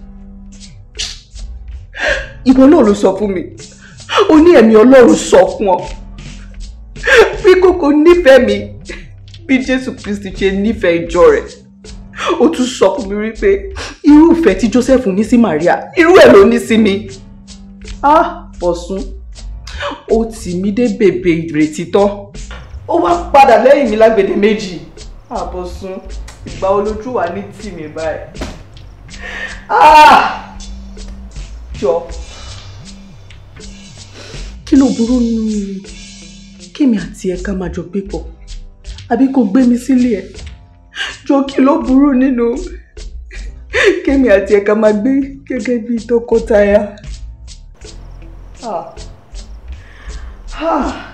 ìwọ náà ló sọ fún mi ó ní ẹ̀mí ọlọ́run sọ fún ọ bí kòkó nífẹ̀ẹ́ mi bí jésù kristi ṣe nífẹ̀ẹ́ ìjọ rẹ̀ ó tún sọ fún mi wípé irú ìfẹ́ tí joseph ní sí maria irú ẹ̀ ló ní sí mi ah bọ̀sùn ó tì mí dé bèbè ìrètí tán ó wá padà lẹ́yìn mi lágbèdè méjì ah bọ̀sùn ìgbà olójú wa ní tì mí báyìí ah jọ kí ló burú nínú kémi àti ẹ ká máa jọ gbé pọ̀ àbí kò gbé mi sílé ẹ jọ kí ló burú nínú kémi àti ẹ ká máa gbé gẹ́gẹ́ bí tọkọtaya. Ah. Ah.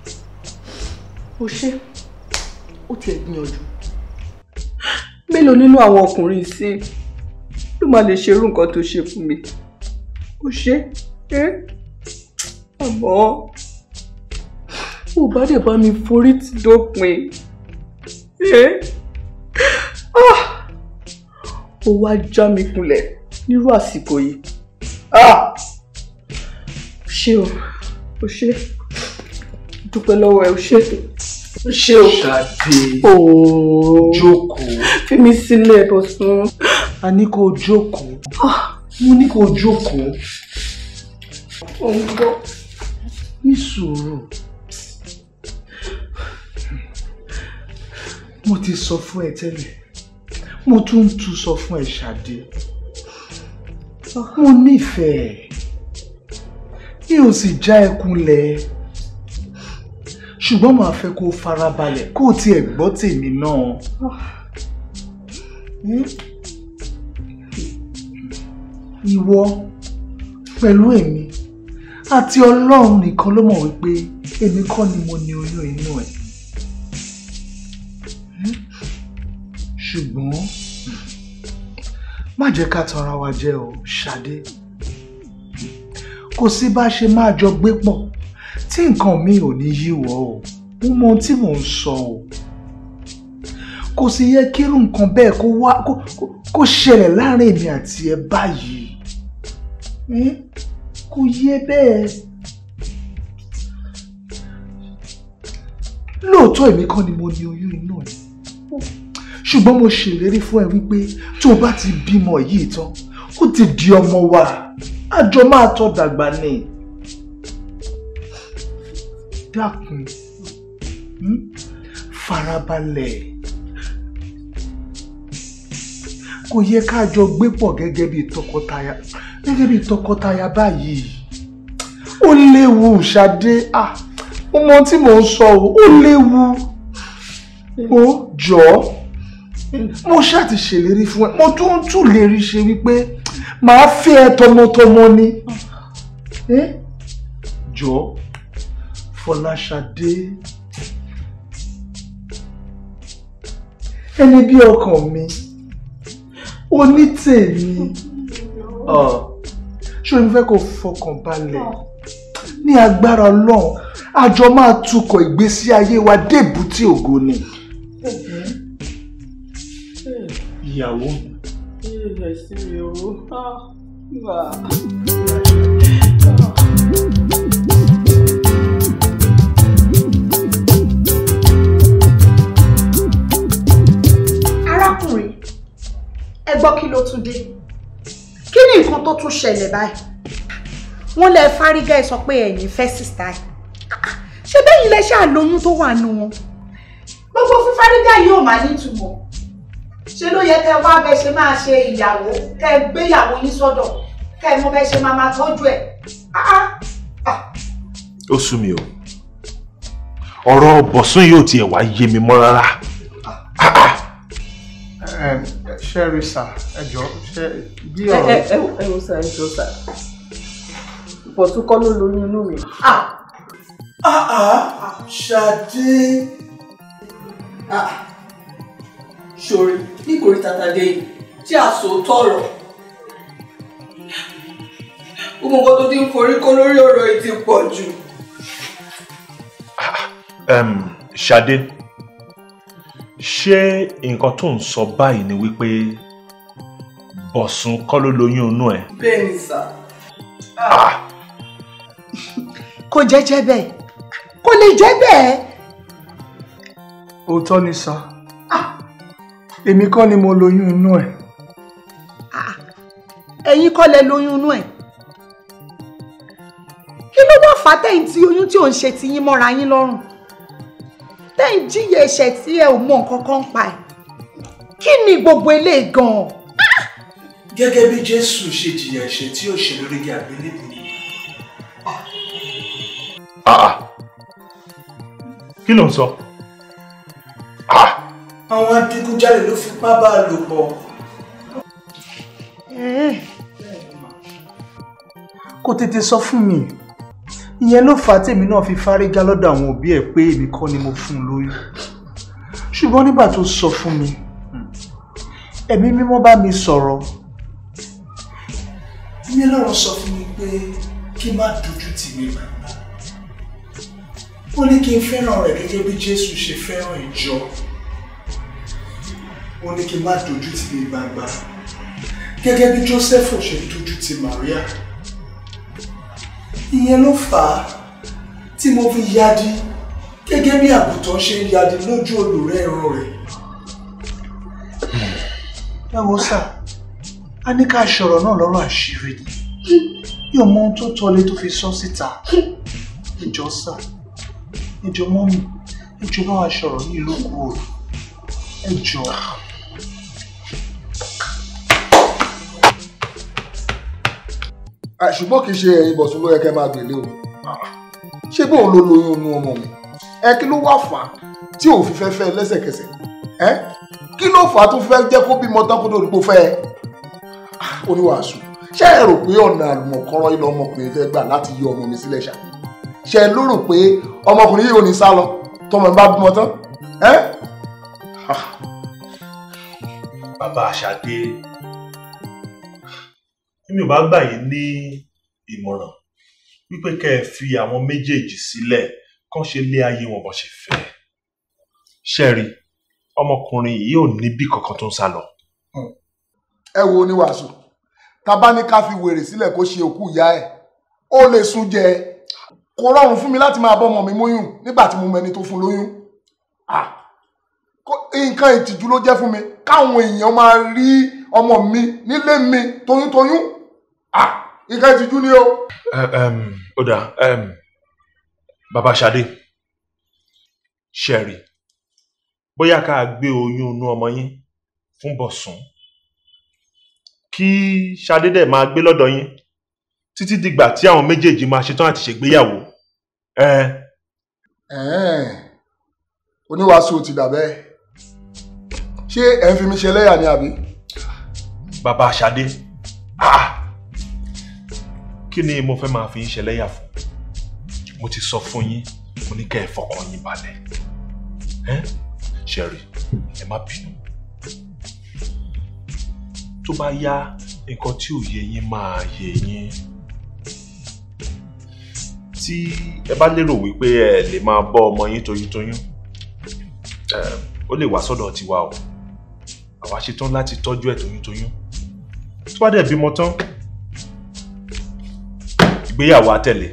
ó ṣe ó tiẹ̀ gbìyànjú mélòó nínú àwọn ọkùnrin sí ló máa lè ṣerú nǹkan tó ṣe fún mi ó ṣe é àmọ́ ò bá dẹ̀ bá mi forí tì dópin ẹ́ ah ó wá já mi kulẹ̀ nírú àsìkò yìí ah ṣé o ó ṣe dúpẹ́ lọ́wọ́ ẹ ó ṣe ó ṣe o Ṣadé ooo jókòó fi mi sílẹ̀ bọ̀sùn a ní kó o jókòó mo ní kó o jókòó ò ń gbọ́ ní sùúrù mo ti sọ fún ẹ tẹ́lẹ̀ mo tún ń tún sọ fún ẹ Ṣadé mo nífẹ̀ẹ́ mi ò sì já ẹ kulẹ̀ ṣùgbọ́n màá fẹ́ kó o farabalẹ̀ kó o tiẹ̀ gbọ́ tèmi náà. ìwọ pẹ̀lú èmi àti ọlọ́run nìkan ló mọ̀ wípé èmi kọ́ ni mo ní oyún inú ẹ̀. ṣùgbọ́n má jẹ́ ká tanra wa jẹ́ o Ṣadé kò sí bá ṣe máa jọ gbé pọ̀ tí nǹkan mi ò ní yíwọ́ o mo mọ ohun tí mò ń sọ o kò sì yẹ kírú nǹkan bẹ́ẹ̀ kó wá kó ṣẹlẹ̀ láàrin èmi àti ẹ báyìí kò yẹ bẹ́ẹ̀ lóòótọ́ èmi kọ́ ni mo ní oyún inú ẹ̀ ṣùgbọ́n mo ṣèlérí fún ẹ wípé tó o bá ti bímọ yìí tán ó ti di ọmọ wa àjọ máa tọ́ dàgbà ni dákun farabalẹ̀ kò yẹ ká jọ gbé pọ̀ gẹ́gẹ́ bí tọkọtaya gẹ́gẹ́ bí tọkọtaya báyìí ó léwu Ṣadé ah mo mọ tí mò ń sọ o ó léwu ó jọ̀ọ́ mo ṣáà ti ṣèlérí fún ẹ mo tún ń tún lérí ṣe wípé màá fẹ́ ẹ tọmọtọmọ ni jọ̀ọ́ Fọláṣadé ẹni bí ọkàn mi onítèmi ṣé o fẹ́ kó fọkàn balẹ̀ ní agbára Ọlọ́run àjọ máa tukọ̀ ìgbésí ayé wa débùtì ògo ni ìyàwó mi. arákùnrin ẹ gbọ́ kí ló tún dé kí ni nǹkan tó tún ṣẹlẹ̀ báyìí wọ́n lẹ fárígá ẹ sọ pé ẹ̀yin fẹ́ sísá ẹ̀ ṣé bẹ́yìn lẹ ṣáà lóyún tó wà nù wọn gbogbo fífárígá yìí ò máa nítumọ̀ ṣe ló yẹ kẹ́ wá bẹ ṣe máa ṣe ìyàwó kẹ́ gbéyàwó yín sọ́dọ̀ kẹ́ mọ̀ bẹ ṣe máa máa tọ́jú ẹ̀ ó sú mi o ọ̀rọ̀ bọ̀sún yóò tiẹ̀ wá yé mi mọ́ rárá. ṣẹ́rí sà ẹ jọ ṣe bí ẹ ọ̀rọ̀. ẹ ẹ ẹ wo sá ẹ jọ sá bọ̀tún kọ́ ló lóyún inú mi. Ṣadé. ṣòrí nítorí tata dé yìí tí a sọ tọrọ gbogbo nǹkan tó ti ń forí kó lórí ọ̀rọ̀ yìí ti pọ̀ jù. um, Ṣadé ṣé nǹkan tó ń sọ báyìí ni wípé Bọ̀sùn kọ́ ló lóyún inú ẹ̀ bẹ́ẹ̀ ni sà. kò jẹ́jẹ́ bẹ́ẹ̀ kò lè jẹ́ bẹ́ẹ̀. òótọ́ ni sá èmi kọ́ ni mo lóyún inú ẹ̀ ẹ̀yin kọ́ lẹ lóyún inú ẹ̀ kí ló wá fà á tẹ̀yìn tí oyún tí ò ń ṣe ti yín mọ́ra yín lọ́rùn tẹ̀yìn jíyẹ ẹ̀ṣẹ̀ tí ẹ ò mọ nǹkan kan pa ẹ̀ kí ni gbogbo eléyìí gan-an. gẹ́gẹ́ bí jésù ṣe jìyà ẹ̀ṣẹ̀ tí ó ṣe lórí igi àgbélébùú Ah, ah. kí ló ń sọ àwọn adigunjalè ló fipá bá a lò pọ̀ kò tètè sọ fún mi ìyẹn ló fà á tèmi náà fi fárígá lọ́dọ̀ àwọn òbí ẹ̀ pé èmi kọ́ ni mo fún un lóyún ṣùgbọ́n nígbà tó sọ fún mi ẹ̀mí mímọ́ bá mi sọ̀rọ̀ ìyẹn lọ́rọ̀ sọ fún mi pé kí n má dojú tì mí gbàgbà ó ní kí n fẹ́ràn rẹ̀ gẹ́gẹ́ bí jésù ṣe fẹ́ràn ìjọ ó ní kí n má dojú tì mí gbàgbà gẹ́gẹ́ bí joseph ṣe dojú tì maria ìyẹn ló fà á tí mo fi yadi gẹ́gẹ́ bí àgùntàn ṣe ń yadi lójú olùrẹ́ ẹran rẹ̀ ẹ wo sà a ní ká ṣọ̀rọ̀ náà lọ́rọ̀ àṣírí ni yóò mọ ohun tó tọ́lé tó fi sọ síta ìjọ sà ìjọ mọ́mì ìjọ bá wa ṣọ̀rọ̀ ní ìlú kúrò ẹjọ. Ah, ṣùgbọ́n kì í ṣe ẹ̀yin bọ̀sùn ló yẹ kẹ́ máa gbèlé o ṣé bóun ló lóyún inú ọmọ mi ẹ kí ló wá fà á tí ò fi fẹ́ fẹ́ lẹ́sẹ̀kẹsẹ̀ ẹ kí ló fà á tó fẹ́ jẹ́ kó bímọ tán kó tó dìbò fẹ́ ẹ Ah, oníwàásù ṣé ẹ rò pé ọ̀nà àlùmọ̀kọ́rọ́ ilé ọmọkùnrin fẹ́ gbà láti yọ ọmọ mi sílẹ̀ ṣá ṣé ẹ lérò pé ọmọkùnrin yìí ò ní sá lọ tọmọ mi bá bímọ tán ẹ bàbá Ṣadé èmi ò bá gbà yín ní ìmọ̀ràn wípé kẹ́ ẹ fi àwọn méjèèjì sílẹ̀ kán ṣe lé ayé wọn bó ṣe fẹ́ ṣẹ́rí ọmọkùnrin yìí ò níbì kankan tó ń sá lọ. ẹ wo oníwàásù tábà ní ká fi wèrè sílẹ̀ kó ṣe òkú ìyá ẹ̀ ó lè sún jẹ kò rọrùn fún mi láti máa bọ́ ọmọ mi móyún nígbà tí mo mẹni tó fún lóyún Ah, kó- nǹkan ìtìjú ló jẹ́ fún mi káwọn èèyàn máa rí ọmọ mi nílé mi toyúntoyún Ah, nǹkan ìtìjú ni o. Ẹ, ẹm, ó dà ẹm, bàbá Ṣadé ṣẹ́rí bóyá ká gbé oyún inú ọmọ yín fún Bọ̀sún kí Ṣadé dẹ̀ máa gbé lọ́dọ̀ yín títí dìgbà tí àwọn méjèèjì máa ṣetán àti ṣègbéyàwó. Ẹ Ẹ̀ẹ́n, oníwàásù ti dà bẹ́ẹ̀ ṣé ẹ̀ ń fi mi ṣe ẹlẹ́yà ni àbí. bàbá Ṣadé ah! kí ni mo fẹ́ máa fi yín ṣẹlẹ́yà fún mo ti sọ fún yín mo ní kẹ́ ẹ fọkàn yín balẹ̀ ẹ́ ṣẹ̀rí ẹ má bínú tó bá yá nǹkan tí ò yé yín máa yé yín tí ẹ bá lérò wípé ẹ lè máa bọ́ ọmọ yín toyúntoyún ẹ ó lè wá sọ́dọ̀ tiwa o àwa ṣetán láti tọ́jú ẹ̀ toyúntoyún tó bá dẹ̀ bímọ tán ìgbéyàwó á tẹ̀lé.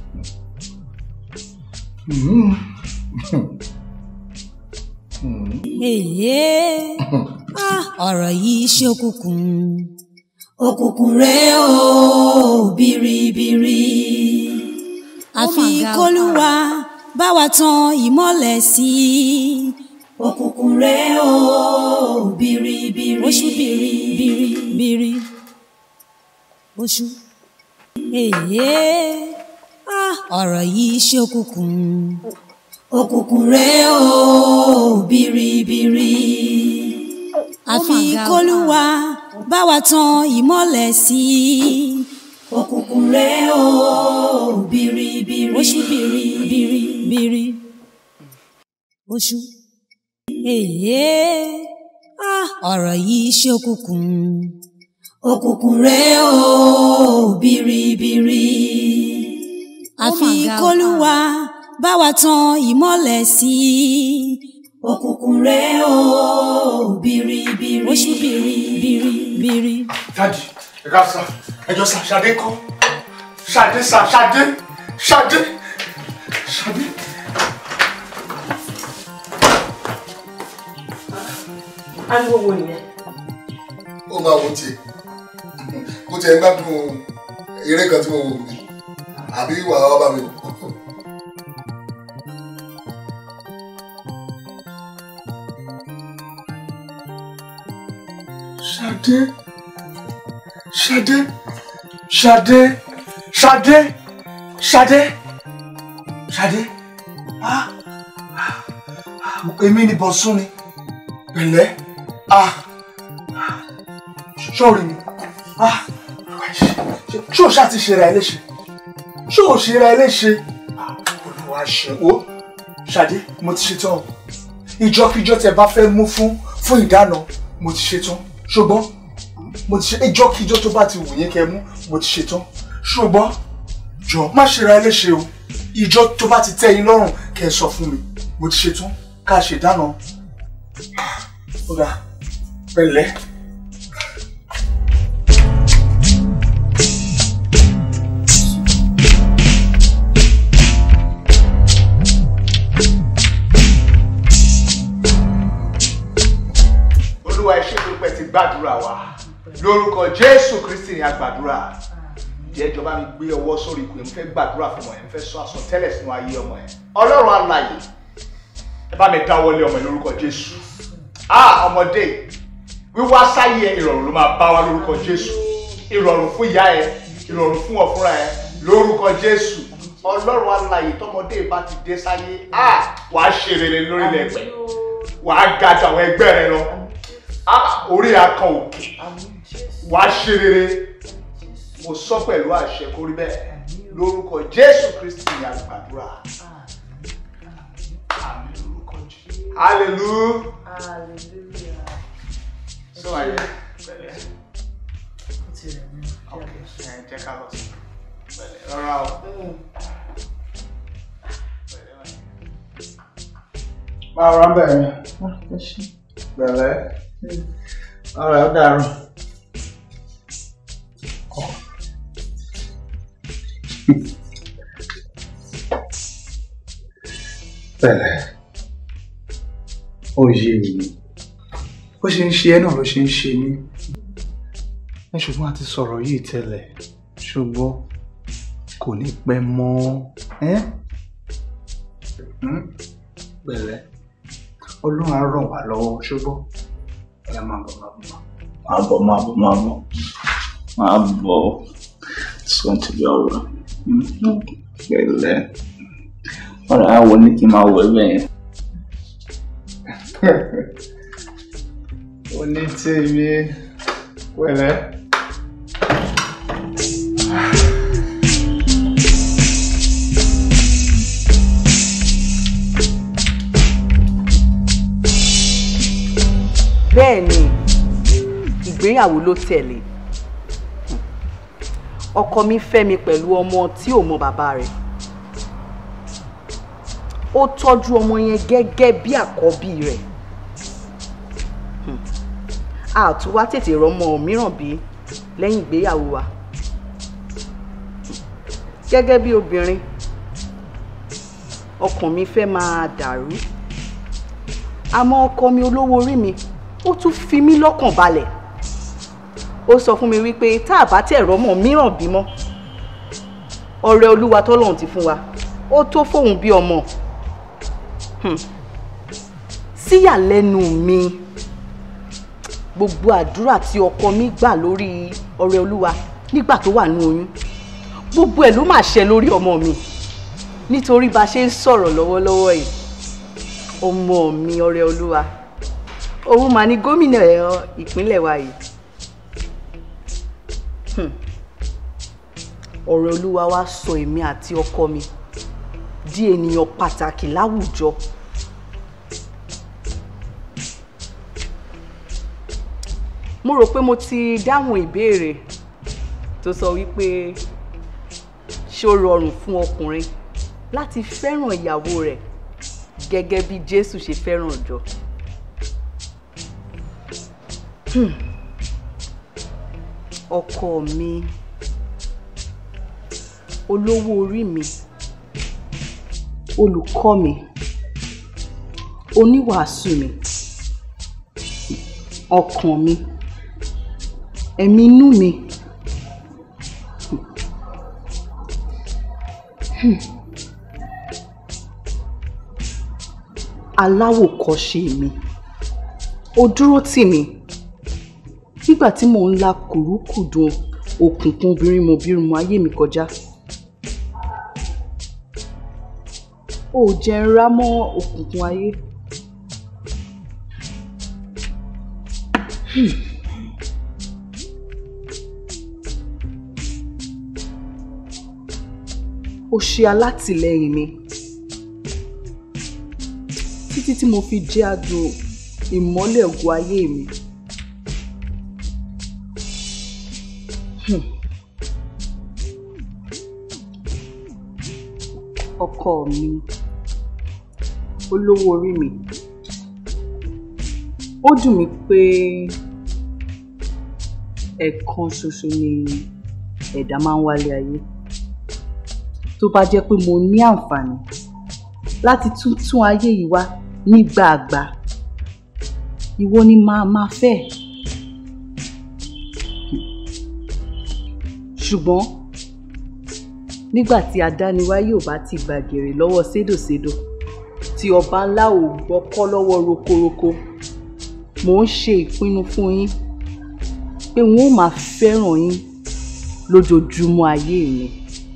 Èyí ah, ọ̀rọ̀ yìí ṣókùnkùn òkùnkùn rẹ̀ ó biribiri àfi kólúwa bá wa tan ìmọ́lẹ̀ sí i òkùnkùn rẹ̀ ó biribiri oṣù biribiri biri oṣù èyí ah, ọ̀rọ̀ yìí ṣókùnkùn òkùnkùn rẹ̀ ó biribiri àfi kólúwa bá wa tan ìmọ́lẹ̀ sí i òkùnkùn rẹ̀ ó biribiri oṣù biribiri biri oṣù èyí ah, ọ̀rọ̀ yìí ṣókùnkùn òkùnkùn rẹ̀ ó biribiri. bá wa tan ìmọ́lẹ̀ sí i. òkùnkùn rẹ̀ o biribiri oṣù biribiri. Dádì, ẹ ká sá, ẹjọ́ sá, Ṣadé kọ́. Ṣadé sá, Ṣadé, Ṣadé, Ṣadé. ariwo wo nìyẹn. ó máa wo tiẹ̀ kó tiẹ̀ ń gbádùn eré kan tí mo wò mí àbí wàá wá bá mi wò. Ṣadé, Ṣadé, Ṣadé, Ṣadé, Ṣadé, Ṣadé. Ah, ah, èmi ni Bọ̀sún ni. Pẹ̀lẹ́. Ah, sọ́ọ̀rì mi. Ah, ṣé o ṣáà ti ṣe ra ẹ léṣe? Ṣé o ṣe ra ẹ léṣe? Ah, Olúwa ṣe o. Ṣadé, mo ti ṣetán o. Ìjọkíjọ tẹ bá fẹ́ mú fún fún ìdáná, mo ti ṣetán. Ṣùgbọ́n mo ti ṣe ìjọkíjọ tó bá ti wù yín kẹ́ mú, mo ti ṣetán. Ṣùgbọ́n jọ má ṣe ra ẹ léṣe o. Ìjọ tó bá ti tẹ́ yín lọ́rùn kẹ́ ẹ sọ fún mi. Mo ti ṣetán ká ṣe dáná. Ó dà pẹ̀lẹ́. olúwa ẹ ṣé tó pẹ́ ti gbàdúrà wa lórúkọ jésù kristi ni a gbàdúrà jẹ́ ìjọba mi gbé ọwọ́ sórí ikùn yẹn mo fẹ́ gbàdúrà fún ọmọ yẹn mo fẹ́ sọ àsọtẹ́lẹ̀ sínú ayé ọmọ yẹn ọlọ́run alààyè ẹ bá mi dáwọ́lé ọmọ yẹn lórúkọ jésù ah ọmọdé wíwá sáyé ẹ ìrọ̀rùn ló máa bá wa lórúkọ jésù ìrọ̀rùn fún ìyá ẹ ìrọ̀rùn fún ọ̀fúnra ẹ lórúkọ jésù ọlọ́run alààyè tọmọdé bá ti dé sáyé ah wàá ṣe rere lórílẹ̀ ẹ̀pẹ̀ wàá ga ju àwọn ẹgbẹ́ rẹ lọ ah orí akàn òkè wàá ṣe rere mo sọ pẹ̀lú àṣẹ kó rí bẹ́ẹ̀ lórúkọ jésù kristi ni a gbàdúrà àmín lórúkọ jésù hallelujah sọ ayẹ pẹ̀lẹ́ ok ẹ jẹ́ ká lọ sí pẹ̀lẹ́ rọra o máa rà bẹ́ẹ̀ ni pẹ̀lẹ́ ọ̀rẹ́ ó dàrú. pẹ̀lẹ́ ó yé mi bó ṣe ń ṣe ẹ́ náà ló ṣe ń ṣe mí ẹ ṣùgbọ́n a ti sọ̀rọ̀ yìí tẹ́lẹ̀ ṣùgbọ́n kò ní pẹ́ mọ́ ẹ́ pẹ̀lẹ́ ọlọ́run á ràn wá lọ́wọ́ ṣùgbọ́n ẹ máa bọ̀ máa bọ̀ máa bọ̀ máa bọ̀ máa bọ̀ máa bọ̀ it's going to be alright pẹ̀lẹ́ ọ̀rọ̀ àwọn ní kí n máa wọ ẹgbẹ́ yẹn. onítèmi pẹ̀lẹ́. bẹ́ẹ̀ ni ìgbéyàwó ló tẹ̀lé ọkọ mi fẹ́ mi pẹ̀lú ọmọ tí ò mọ bàbá rẹ̀ ó tọ́jú ọmọ yẹn gẹ́gẹ́ bí àkọ́bí rẹ̀ a tún wá tètè rọ́mọ mìíràn bí lẹ́yìn ìgbéyàwó wa gẹ́gẹ́ bí obìnrin ọkàn mi fẹ́ máa dàrú àmọ́ ọkọ mi olówó orí mi ó tún fi mí lọ́kàn balẹ̀ ó sọ fún mi wípé tá a bá tẹ̀ rọ́mọ mìíràn bímọ ọrẹ olúwa tọ́lọ́run ti fún wa ó tó fóun bí ọmọ síyàlẹ́nu mi gbogbo àdúrà tí ọkọ mi gbà lórí ọrẹ olúwa nígbà tó wà ní oyún gbogbo ẹ̀ ló máa ṣẹ lórí ọmọ mi nítorí bá a ṣe ń sọ̀rọ̀ lọ́wọ́lọ́wọ́ yìí ọmọ mi ọrẹ olúwa òun mà ní gómìnà ìpínlẹ̀ wa yìí ọ̀rẹ́ olúwa wá sọ èmi àti ọkọ mi di ènìyàn pàtàkì láwùjọ mo rò pé mo ti dáhùn ìbéèrè tó sọ wípé ṣé ó rọrùn fún ọkùnrin láti fẹ́ràn ìyàwó rẹ̀ gẹ́gẹ́ bí Jésù ṣe fẹ́ràn ìjọ. Hmm. ọkọ mi olówó orí mi olùkọ́ mi oníwàásù mi ọkàn mi ẹ̀mí inú mi. Hmm. aláwòkọ́ṣe mi ó dúró tì mí nígbà tí mò ń la kùrúkùdùn òkùnkùn obìnrin mo bírun mo ayé mi kọjá ó jẹ́ ń rá mọ́ òkùnkùn ayé. Hmm. ó ṣe alátìlẹyìn mi títí tí mo fi jẹ́ adùn ìmọ́lẹ̀ ògo ayé mi. Hmm. ọkọ mi olówó orí mi ó dùn mí pé ẹ̀ẹ̀kan ṣoṣo ni ẹ̀dá máa ń wálé ayé tó bá jẹ́ pé mo ní àǹfààní láti tún tún ayé yìí wá nígbàgbà ìwọ ni màá máa fẹ́ ṣùgbọ́n nígbà tí adániwáyé ò bá ti gbàgèrè lọ́wọ́ sédòsédò tí ọba ńlá ò gbọ́kọ́ lọ́wọ́ rokoroko mò ń ṣe ìpinnu fún yín pé n ó máa fẹ́ràn yín lójoojúmọ́ ayé mi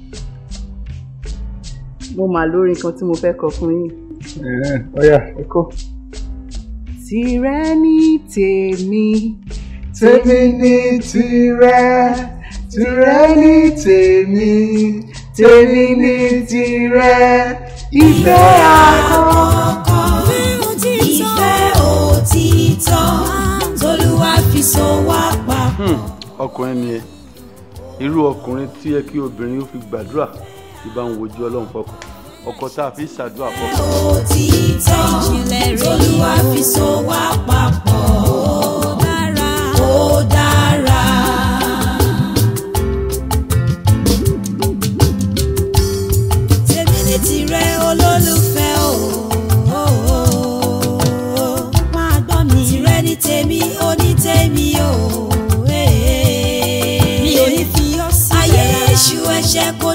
mo mà lórí nǹkan tí mo fẹ́ kọ fún yín. ọ̀yà ẹ kọ́. tìrẹ ní tèmi tèmi ní tìrẹ tìrẹ ní tèmi tèmi ní tìrẹ ìfẹ́ àkọ́kọ́. ìfẹ́ òtítọ́ tolúwa fi so wá papọ̀. ọkùnrin ni ẹ irú ọkùnrin tí yẹ kí obìnrin ó fi gbàdúrà tí bá ń wojú ọlọ́run fọkàn ọkọ tá a fi ṣàdúrà fọkàn. òtítọ́ tolúwa fi so wá papọ̀. ó dára. ó dára. tèmi ní tìrẹ olólùfẹ́ o. o, o, o. máa gbọ́ mi. tìrẹ ní tèmi ó ní tèmi o. mi ò ní fi ọ́ sílẹ̀. ayé èṣù ẹ̀ṣẹ̀ kò